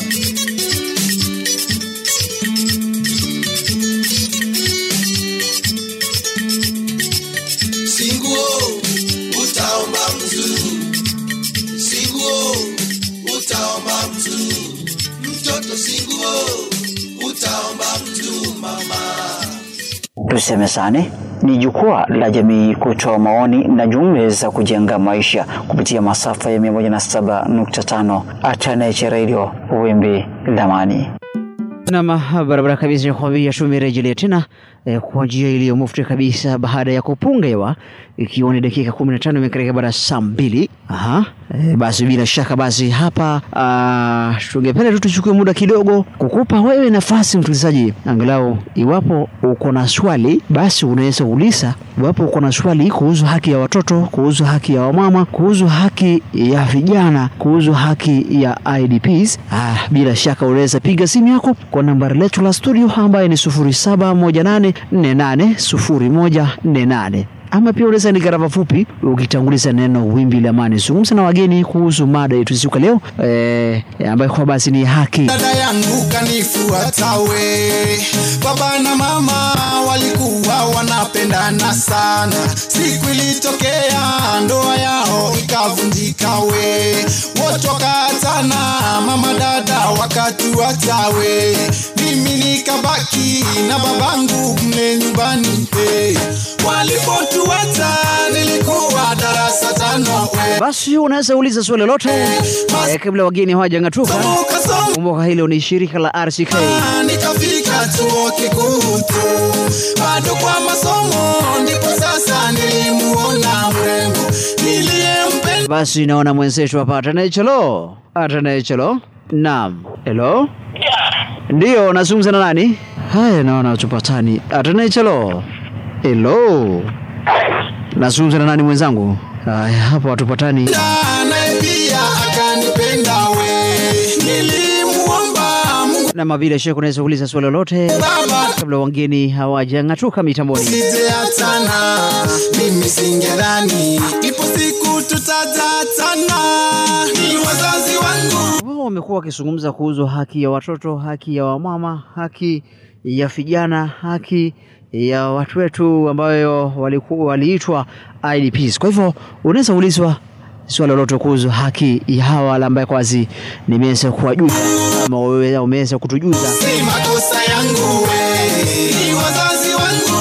singuo utaomba mtu singuo utaomba mtu mtoto singuo utaomba mtu mama Tusemezane ni jukwaa la jamii kutoa maoni na jumbe za kujenga maisha kupitia masafa ya 107.5 Ataneche Radio wimbi la amani. Nam, barabara kabisa kwambia, tumerejelea tena eh, kwa njia iliyo mufti kabisa baada ya kupunga hewa, ikiwa ni dakika 15 imekaribia baada ya saa mbili. Aha, eh, basi bila shaka basi hapa ah, tungependa tu tuchukue muda kidogo kukupa wewe nafasi msikilizaji, angalau iwapo uko na swali basi unaweza uliza. Iwapo uko na swali kuhusu haki ya watoto, kuhusu haki ya wamama, kuhusu haki ya vijana, kuhusu haki ya IDPs, ah, bila shaka unaweza piga simu yako kwa nambari letu la studio ambayo ni 0718480148 ama pia unaweza ni gharama fupi ukitanguliza neno wimbi la amani. Zungumza na wageni kuhusu mada yetu siku ya leo eh, ambayo kwa basi ni haki dada yangu kanifuata we baba na mama walikuwa wanapendana sana siku ilitokea ndoa yao ikavunjika we wote wakaatana mama dada wakatuacha we mimi nikabaki na babangu mle nyumbani hey. walipotuacha nilikuwa darasa tano we basi unaweza uliza swali lolote eh, kabla wageni hawajang'atuka. Kasoma Kumbuka hilo ni shirika la RCK. nikafika chuo kikuu tu bado kwa masomo ndipo sasa nilimuona mrembo niliyempenda Basi naona mwenzetu hapa Atanechelo. Atanechelo. Naam. Hello? Ndiyo, nazungumza na nani? Haya, naona tupatani. Atanechelo. Hello. Nazungumza na nani mwenzangu? Haya, hapo hatupatani. naye pia akanipenda we nilimuomba Mungu Na vile Sheikh, unaweza kuuliza swali lolote Baba kabla wageni hawajang'atuka mitamboni. sijeatana mimi singedhani ipo siku tutajatana ni wazazi wangu Wao wamekuwa wakizungumza kuhusu haki ya watoto, haki ya wamama, haki ya vijana, haki ya watu wetu ambayo walikuwa waliitwa IDPs. Kwa hivyo unaweza ulizwa swali lolote kuhusu haki ya hawa wale ambaye kwazi nimeweza kuwajuza ama wewe umeweza kutujuza. si makosa yangu we ni wazazi wangu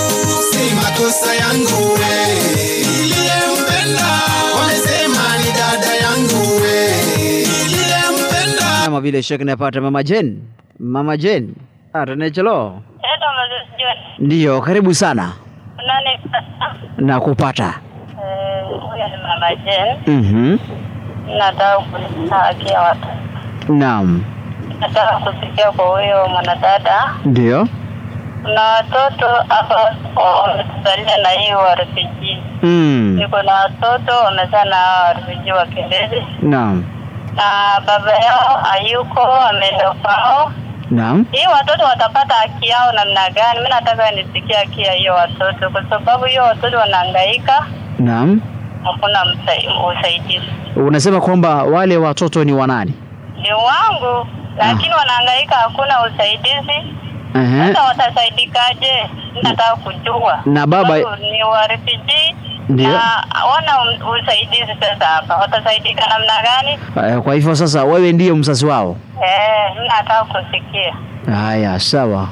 si makosa yangu we niliyempenda wamesema ni dada yangu we niliyempenda Kama vile Sheikh napata Mama Jen, Mama Jen atanechelo. Edo Moses John. Ndiyo, karibu sana Nani na kupata. eh, huyu ni Mama Jen. Mhm. Nataka kuuliza haki ya watu. Naam. Nataka kusikia kwa huyo mwanadada. Ndio. Kuna watoto hapa wametusalia na hii wa refugee. Mm. Niko na watoto wamezaa na hawa refugee wakimbizi Naam. na baba yao hayuko, ameenda kwao. Naam. Hii watoto watapata haki yao namna gani? Mimi nataka nisikie haki ya hiyo watoto, kwa sababu hiyo watoto wanahangaika, Naam. hakuna msa- usaidizi. Unasema kwamba wale watoto ni wanani? ni wangu lakini wanahangaika, hakuna usaidizi. Ehe. Sasa watasaidikaje? Nataka kujua. Na baba- Sababu ni wa refugee Ndio. na hawana um- usaidizi. Sasa hapa watasaidika namna gani? Eh, Kwa hivyo sasa wewe ndiyo mzazi wao. Eh, mimi nataka kusikia. Haya, sawa.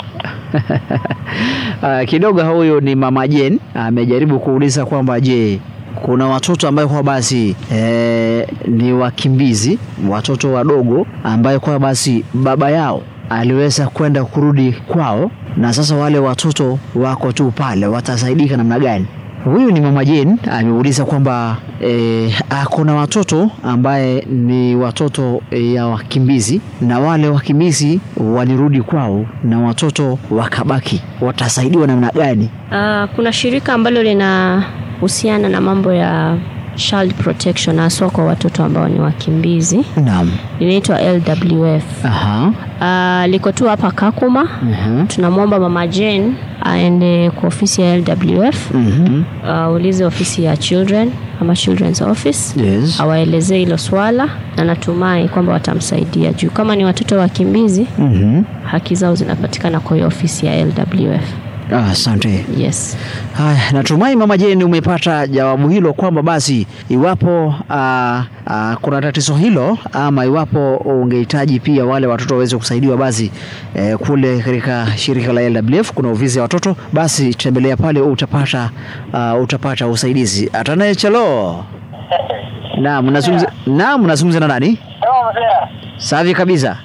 Ah, kidogo huyo ni Mama Jen amejaribu kuuliza kwamba je, kuna watoto ambayo kwa basi eh, ni wakimbizi, watoto wadogo ambayo kwa basi baba yao aliweza kwenda kurudi kwao, na sasa wale watoto wako tu pale, watasaidika namna gani? Huyu ni Mama Jane ameuliza kwamba eh, ah, kuna watoto ambaye ni watoto eh, ya wakimbizi na wale wakimbizi walirudi kwao na watoto wakabaki, watasaidiwa namna gani? Uh, kuna shirika ambalo linahusiana na mambo ya child protection haswa kwa watoto ambao ni wakimbizi Naam. linaitwa LWF. Aha. Uh, liko tu hapa Kakuma. Mhm. Tunamwomba mama Jane aende kwa ofisi ya LWF Mhm. uh, ulize ofisi ya children ama children's office Yes. awaelezee hilo swala na natumai kwamba watamsaidia juu kama ni watoto wakimbizi Mhm. haki zao zinapatikana kwa hiyo ofisi ya LWF. Ah, Asante. Yes. Haya, natumai Mama Jane umepata jawabu hilo kwamba basi iwapo aa, aa, kuna tatizo hilo ama iwapo ungehitaji pia wale watoto waweze kusaidiwa basi eh, kule katika shirika la LWF kuna ofisi ya watoto, basi tembelea pale utapata uh, utapata usaidizi. Atanaye chelo. Naam, nazungumza naam, nazungumza na nani? Safi kabisa.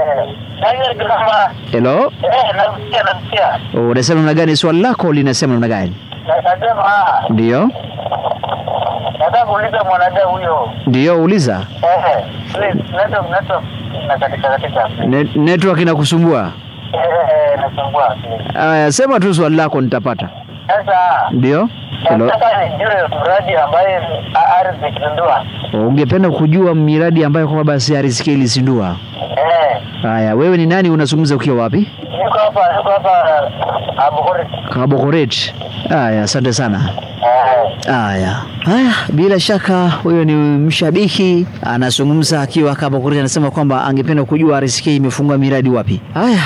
Hello. Unasema namna gani? Swali lako linasema namna gani? Ndio. nataka kuuliza mwanadada huyo Ndio, uliza. Eh, please, network network na katika katika Ne- network inakusumbua? Eh, nasumbua please. Aya, sema tu swali lako nitapata. sasa Ndio. Hello. nataka nijue mradi ambaye a- ardhi ikizindua Ungependa kujua miradi ambayo kwa basi RCK ilizindua? Eh, Haya, wewe ni nani? Unazungumza ukiwa wapi? niko hapa niko hapa Abukuri Kabokoret. Haya, asante sana. Eh, Haya, haya, bila shaka huyo ni mshabiki anazungumza akiwa Kabokoret, anasema kwamba angependa kujua RCK imefungua miradi wapi. Haya,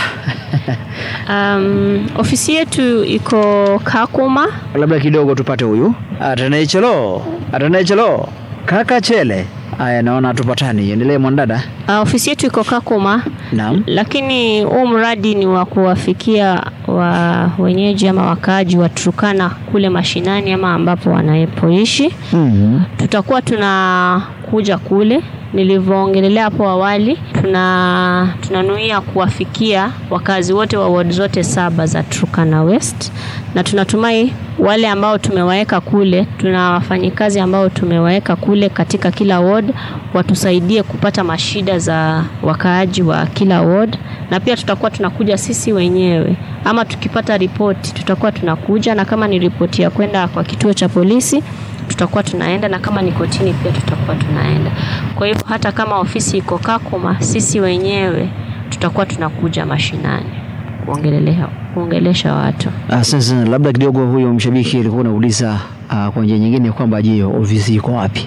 Um, ofisi yetu iko Kakuma. labda kidogo tupate huyu Atanaichelo, Atanaichelo, kaka Chele. Haya, naona tupatani. Endelee mwanadada. Uh, ofisi yetu iko Kakuma, Naam. lakini huu mradi ni wa kuwafikia wa wenyeji ama wakaaji wa Turkana kule mashinani ama ambapo wanapoishi. Mhm. Tutakuwa tunakuja kule nilivyoongelelea hapo awali, tuna tunanuia kuwafikia wakazi wote wa ward zote saba za Turkana West, na tunatumai wale ambao tumewaweka kule, tuna wafanyikazi ambao tumewaweka kule katika kila ward watusaidie kupata mashida za wakaaji wa kila ward, na pia tutakuwa tunakuja sisi wenyewe ama tukipata ripoti tutakuwa tunakuja, na kama ni ripoti ya kwenda kwa kituo cha polisi tutakuwa tunaenda, na kama ni kotini pia tutakuwa tunaenda. Kwa hivyo hata kama ofisi iko Kakuma, sisi wenyewe tutakuwa tunakuja mashinani kuongelelea kuongelesha watu. Ah, Sasa labda kidogo, huyo mshabiki alikuwa anauliza ah, kwa njia nyingine kwamba je, ofisi iko wapi?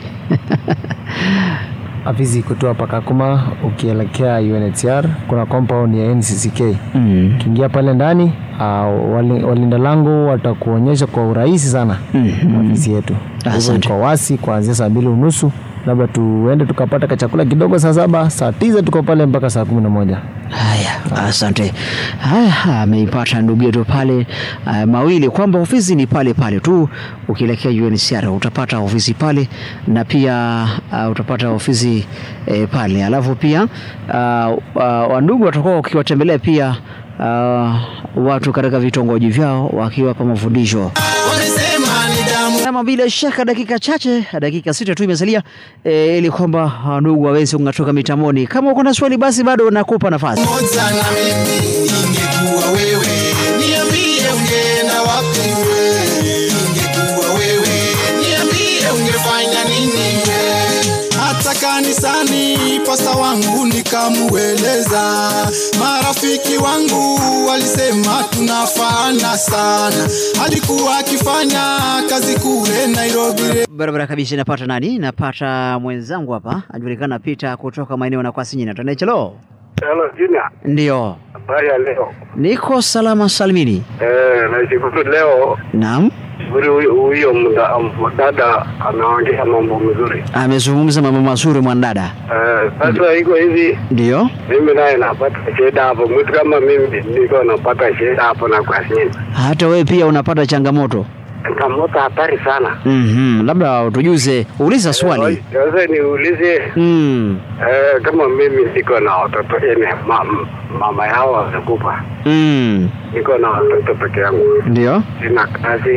Afisi iko tu hapa Kakuma, ukielekea UNHCR kuna compound ya NCCK. Mm. Ukiingia pale ndani uh, wali, walinda lango watakuonyesha kwa urahisi sana Mhm. ofisi yetu. Kwa hivyo Asante. iko wasi kuanzia saa mbili unusu labda tuende tukapata kachakula kidogo saa saba, saa tisa tuko pale mpaka saa kumi na moja. Haya, asante. Haya, ameipata ndugu yetu pale uh, mawili kwamba ofisi ni pale pale tu, ukielekea UNHCR utapata ofisi pale na pia uh, utapata ofisi eh, pale, alafu pia uh, uh, wandugu watakuwa wakiwatembelea pia uh, watu katika vitongoji vyao wakiwapa mafundisho wamesema ni damu kama bila shaka dakika chache, dakika sita tu imesalia e, ili kwamba ah, ndugu waweze kung'atuka mitamoni. Kama uko na swali, basi bado nakupa nafasi. moja na mimi ingekuwa wewe niambie ungeenda wapi we ingekuwa wewe niambie ungefanya nini we hata kanisani pasta wangu nikamueleza marafiki wangu walisema tunafaana sana alikuwa akifanya kazi kule nairobi Barabara kabisa, napata nani? Napata mwenzangu hapa anajulikana Peter kutoka maeneo na Kwasinyina. Tanechelo, Hello, Junior. ndio Habari ya leo? niko salama salimini. Eh, nashukuru leo Naam, shukuru huyo huyo mda- mdada anaongea mambo mzuri. amezungumza mambo mazuri mwanadada. Eh, sasa iko hivi, Ndio, mimi naye napata shida hapo, mtu kama mimi niko napata shida hapo na kwa sini hata wewe pia unapata changamoto. changamoto hatari sana. Mhm, labda utujuze, uliza swali. Sasa niulize Mm. eh, kama mimi niko na watoto ene ma, mama yao wamekufa, Mm. niko na watoto peke yangu, Ndio. sina kazi,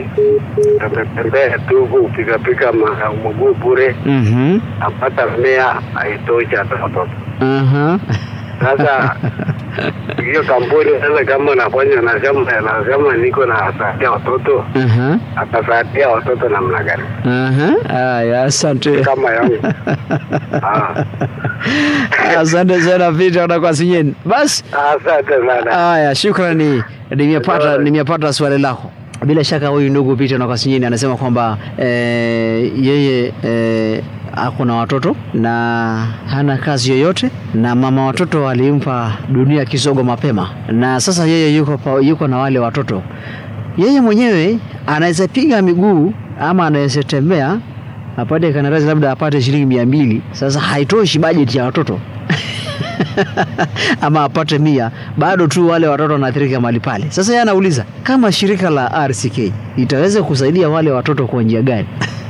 tatembea tu kupikapika ma- mguu bure Mhm. napata mia haitoshi hata watoto. Aha. Sasa hiyo kampuni sasa, kama nafanya nasema nasema niko nasaidia watoto, Aha. atasaidia watoto namna gani? Aha. Haya, asante. Kama yangu Ah, Asante sana Peter na Kwasinyeni. Basi asante sana. haya, shukrani. Nimepata nimepata swali lako. Bila shaka huyu ndugu Peter na Kwasinyeni anasema kwamba eh, yeye eh, ako na watoto na hana kazi yoyote, na mama watoto alimpa dunia kisogo mapema, na sasa yeye yuko, pa, yuko na wale watoto. Yeye mwenyewe anaweza piga miguu ama anaweza tembea apate kandarasi labda apate shilingi mia mbili. Sasa haitoshi bajeti ya watoto ama apate mia, bado tu wale watoto wanaathirika mahali pale. Sasa yeye anauliza kama shirika la RCK itaweza kusaidia wale watoto kwa njia gani?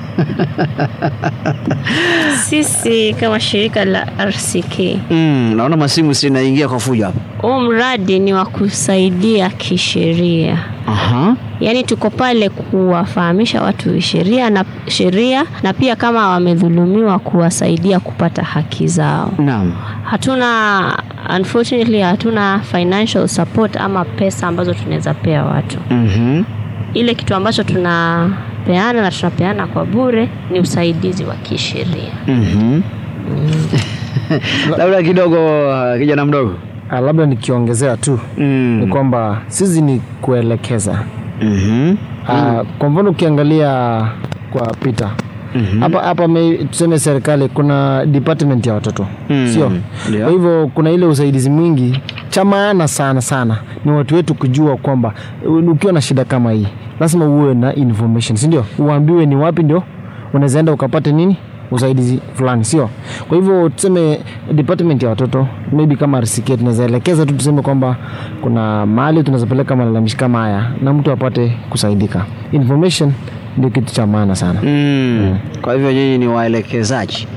Sisi kama shirika la RCK, Mm, naona masimu sinaingia kwa fujo hapa. huu mradi ni wa kusaidia kisheria. Aha. Yaani tuko pale kuwafahamisha watu sheria na sheria na pia kama wamedhulumiwa kuwasaidia kupata haki zao. Naam. Hatuna unfortunately hatuna financial support ama pesa ambazo tunaweza pea watu. Mhm. Ile kitu ambacho tunapeana na tunapeana kwa bure ni usaidizi wa kisheria. Mhm. Labda kidogo uh, kijana mdogo. Ah, labda nikiongezea tu Mm. ni kwamba sisi ni kuelekeza Mhm. Ah, kwa mfano ukiangalia kwa Peter Mhm. hapa hapa me- tuseme serikali kuna department ya watoto Mm, sio ndio. kwa hivyo kuna ile usaidizi mwingi cha maana sana sana ni watu wetu kujua kwamba u- ukiwa na shida kama hii lazima uwe na information si ndio uambiwe ni wapi ndio unaweza enda ukapate nini usaidizi fulani sio kwa hivyo tuseme department ya watoto maybe kama RCK tunaweza elekeza tu tuseme kwamba kuna mahali tunaweza peleka malalamishi kama haya na mtu apate kusaidika information ndio kitu cha maana sana Mm. Kwa hivyo nyinyi ni waelekezaji.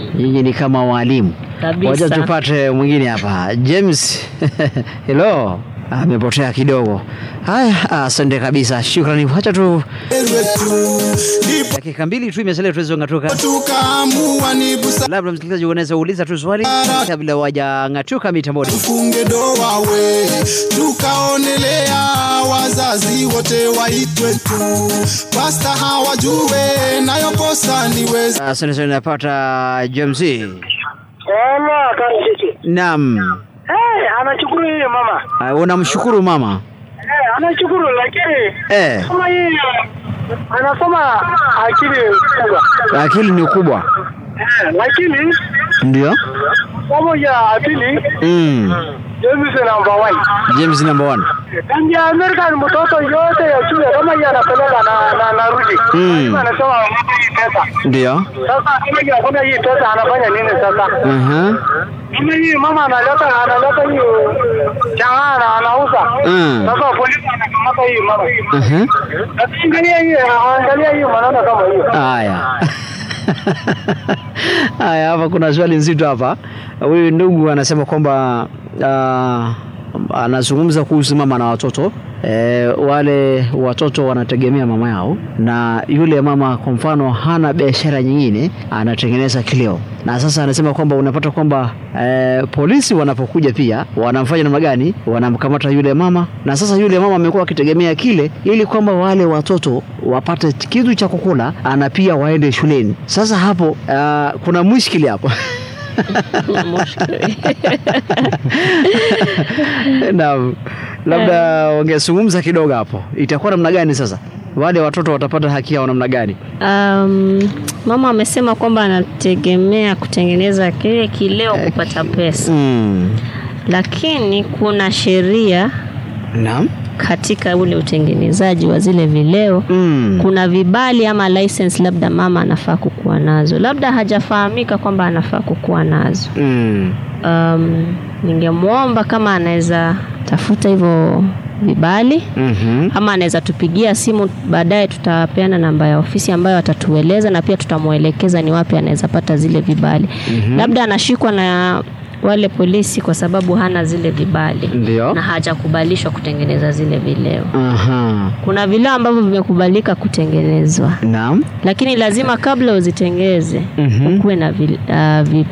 nyinyi ni kama walimu. Kabisa. Wacha tupate mwingine hapa, James. Hello, amepotea kidogo. Haya, asante kabisa, shukrani. Wacha tu ndipo dakika mbili tu imesalia tuweze ng'atuka. tukaamua ni busara Labda msikilizaji unaweza uliza tu swali kabla wajang'atuka mitamboni. tufunge doa we tukaonelea wazazi wote waitwe tu pasta hawajue nayo kosa ni wezi Asante sana, napata James. Hello, Karisiki. Naam, Eh, anashukuru yeye mama. Ah, unamshukuru mama Eh, anashukuru lakini eh, kama yeye anasoma akili kubwa. akili ni kubwa, Eh, lakini ndio somo ya pili mm. James number one. James number one. Ndio American mtoto yote ya shule kama yeye anapeleka na na narudi. Mm. Anasema hii pesa. Ndio. Sasa kama yeye hakuna hii pesa anafanya nini sasa? Aha. Mimi hii mama analeta analeta hiyo changana anauza. Mm. Sasa polisi anakamata hii mama. Aha. Angalia hii, angalia hii maneno kama hiyo. Haya. Haya, hapa kuna swali nzito hapa. Huyu ndugu anasema kwamba uh, anazungumza kuhusu mama na watoto e, wale watoto wanategemea mama yao, na yule mama kwa mfano hana biashara nyingine, anatengeneza kileo, na sasa anasema kwamba unapata kwamba e, polisi wanapokuja pia wanamfanya namna gani? Wanamkamata yule mama, na sasa yule mama amekuwa akitegemea kile ili kwamba wale watoto wapate kitu cha kukula, ana pia waende shuleni. Sasa hapo uh, kuna mushkili hapo Naam, labda wangezungumza kidogo hapo, itakuwa namna gani sasa? Wale watoto watapata haki yao namna gani? Um, mama amesema kwamba anategemea kutengeneza kile kileo kupata pesa, Mm. lakini kuna sheria Naam. katika ule utengenezaji wa zile vileo Mm. kuna vibali ama license labda mama anafaa kukuwa nazo, labda hajafahamika kwamba anafaa kukuwa nazo. Mm. Um, ningemwomba kama anaweza tafuta hivyo vibali Mhm. ama anaweza tupigia simu baadaye, tutapeana namba ya ofisi ambayo atatueleza na pia tutamwelekeza ni wapi anaweza pata zile vibali. Labda anashikwa na wale polisi kwa sababu hana zile vibali Ndio. na hajakubalishwa kutengeneza zile vileo. Aha. Kuna vileo ambavyo vimekubalika kutengenezwa, Naam. lakini lazima kabla uzitengeze Mhm. ukuwe na vi, uh, vi,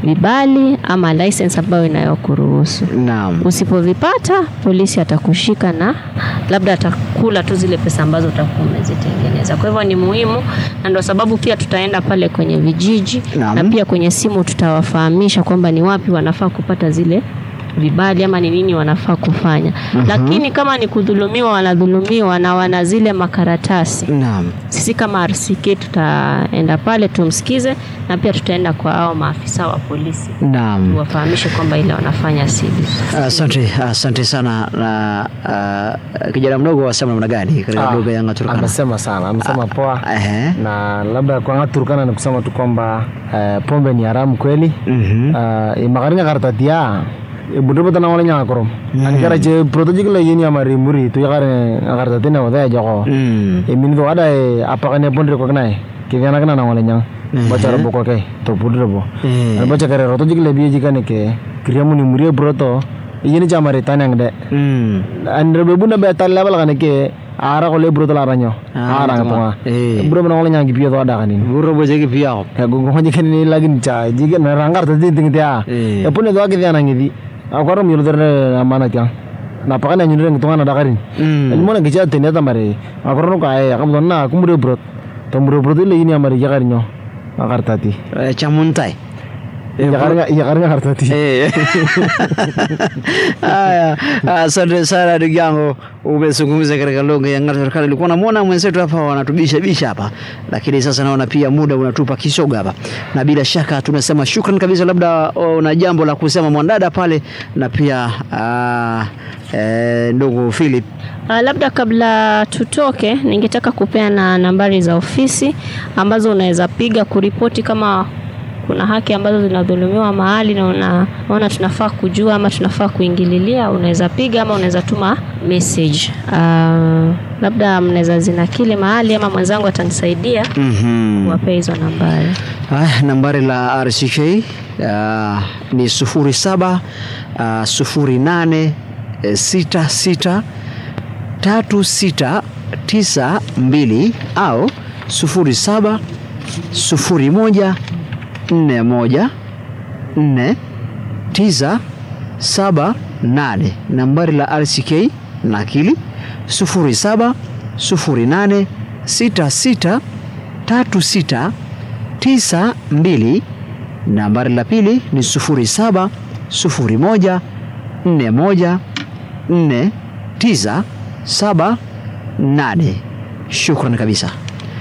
vibali ama license ambayo inayokuruhusu. Naam. Usipovipata polisi atakushika na labda atakula tu zile pesa ambazo utakuwa umezitengeneza. Kwa hivyo ni muhimu, na ndio sababu pia tutaenda pale kwenye vijiji Naam. na pia kwenye simu tutawafahamisha kwamba ni wapi wanafaa kupata zile vibali ama ni nini wanafaa kufanya. Lakini kama ni kudhulumiwa, wanadhulumiwa na wana zile makaratasi Naam. sisi kama RCK tutaenda pale tumsikize, na pia tutaenda kwa hao maafisa wa polisi Naam. tuwafahamishe kwamba ile wanafanya si vizuri. Asante, asante sana. Na uh, kijana mdogo wasema namna gani katika Ah, lugha ya Turkana? amesema sana amesema poa Ehe. na labda kwa Turkana ni kusema tu kwamba eh, pombe ni haramu kweli Mhm. uh, imakaringa kartatia ibudurba tana wala nyanga korom ani kara je protejik la yini amari muri tu yakare kartatina wada joko Mm. imin do ada e apakane pon reko knai kigana kana na wala nyang bacara boko ke to budurbo Eh. ani baca kare rotojik le biye jikane ke kriamu ni muri broto yini jamari tanang de Mm. andre bebu na be tal level kana ke ara ko le broto la ranyo Ah, ara tama. ngatonga Eh. bro na wala nyang gipiyo do ada kanin Buru boje ki pia. ya gungo hoje kan ni lagi cha jige na rangar ta din ting dia Eh. ya pune do agi dia nangi akoro mi lodere amana kya na pakana nyure ngi tongana dakarin Mm. el mona gicha tene ta mare akoro no ka ay akam donna kumure brot to mure brot le ini amare jagar nyo akar tati Eh, Chamuntai. jagar nga jagar nga tati Eh. Haya, asante sana ndugu yangu, umezungumza katika lugha ya Ng'ato Serikali. Ulikuwa namwona mwenzetu hapa wanatubisha bisha hapa, lakini sasa naona pia muda unatupa kisoga hapa, na bila shaka tunasema shukran kabisa. Labda una jambo la kusema mwanadada pale, na pia ah, eh, ndugu Philip. Uh, labda kabla tutoke, ningetaka kupeana nambari za ofisi ambazo unaweza piga kuripoti kama kuna haki ambazo zinadhulumiwa mahali na unaona tunafaa kujua ama tunafaa kuingililia, unaweza piga ama unaweza tuma message. Uh, labda mnaweza zinakili mahali ama mwenzangu atanisaidia Mhm. kuwapea hizo nambari. Haya, nambari la RCK uh, ni sufuri saba uh, sufuri nane eh, sita sita tatu sita tisa mbili au sufuri saba sufuri moja nne moja nne tisa saba nane. Nambari la RCK nakili sufuri saba sufuri nane sita sita tatu sita tisa mbili. Nambari la pili ni sufuri saba sufuri moja nne moja nne tisa saba nane. Shukran kabisa.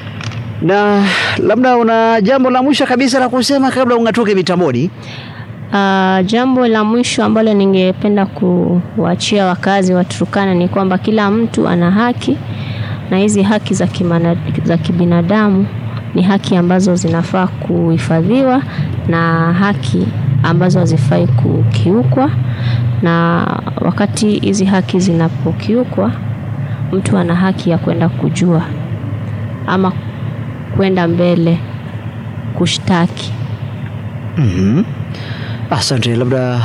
Na labda una jambo la mwisho kabisa la kusema kabla ung'atuke mitamboni? Uh, jambo la mwisho ambalo ningependa kuwaachia wakazi wa Turkana ni kwamba kila mtu ana haki na hizi haki za, kimana, za kibinadamu ni haki ambazo zinafaa kuhifadhiwa na haki ambazo hazifai kukiukwa, na wakati hizi haki zinapokiukwa, mtu ana haki ya kwenda kujua ama kwenda mbele kushtaki. Mhm. Asante, labda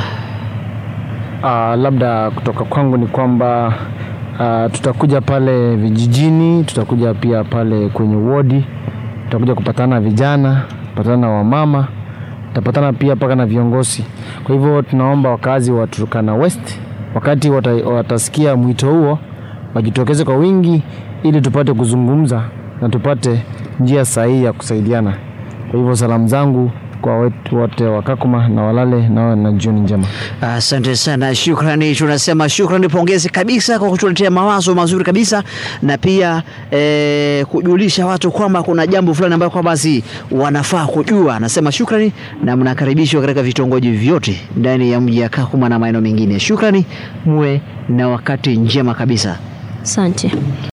Uh, labda kutoka kwangu ni kwamba uh, tutakuja pale vijijini, tutakuja pia pale kwenye wodi, tutakuja kupatana na vijana, kupatana na wamama, tutapatana pia mpaka na viongozi. Kwa hivyo tunaomba wakazi wa Turkana West, wakati wata, watasikia mwito huo, wajitokeze kwa wingi ili tupate kuzungumza na tupate njia sahihi ya kusaidiana. Kwa hivyo salamu zangu kwa wetu wote wa Kakuma na walale na, na jioni njema. Asante sana, shukrani. Tunasema shukrani, pongezi kabisa kwa kutuletea mawazo mazuri kabisa, na pia eh, kujulisha watu kwamba kuna jambo fulani ambayo kwamba si wanafaa kujua. Nasema shukrani, na mnakaribishwa katika vitongoji vyote ndani ya mji ya Kakuma na maeneo mengine. Shukrani, muwe na wakati njema kabisa. Asante.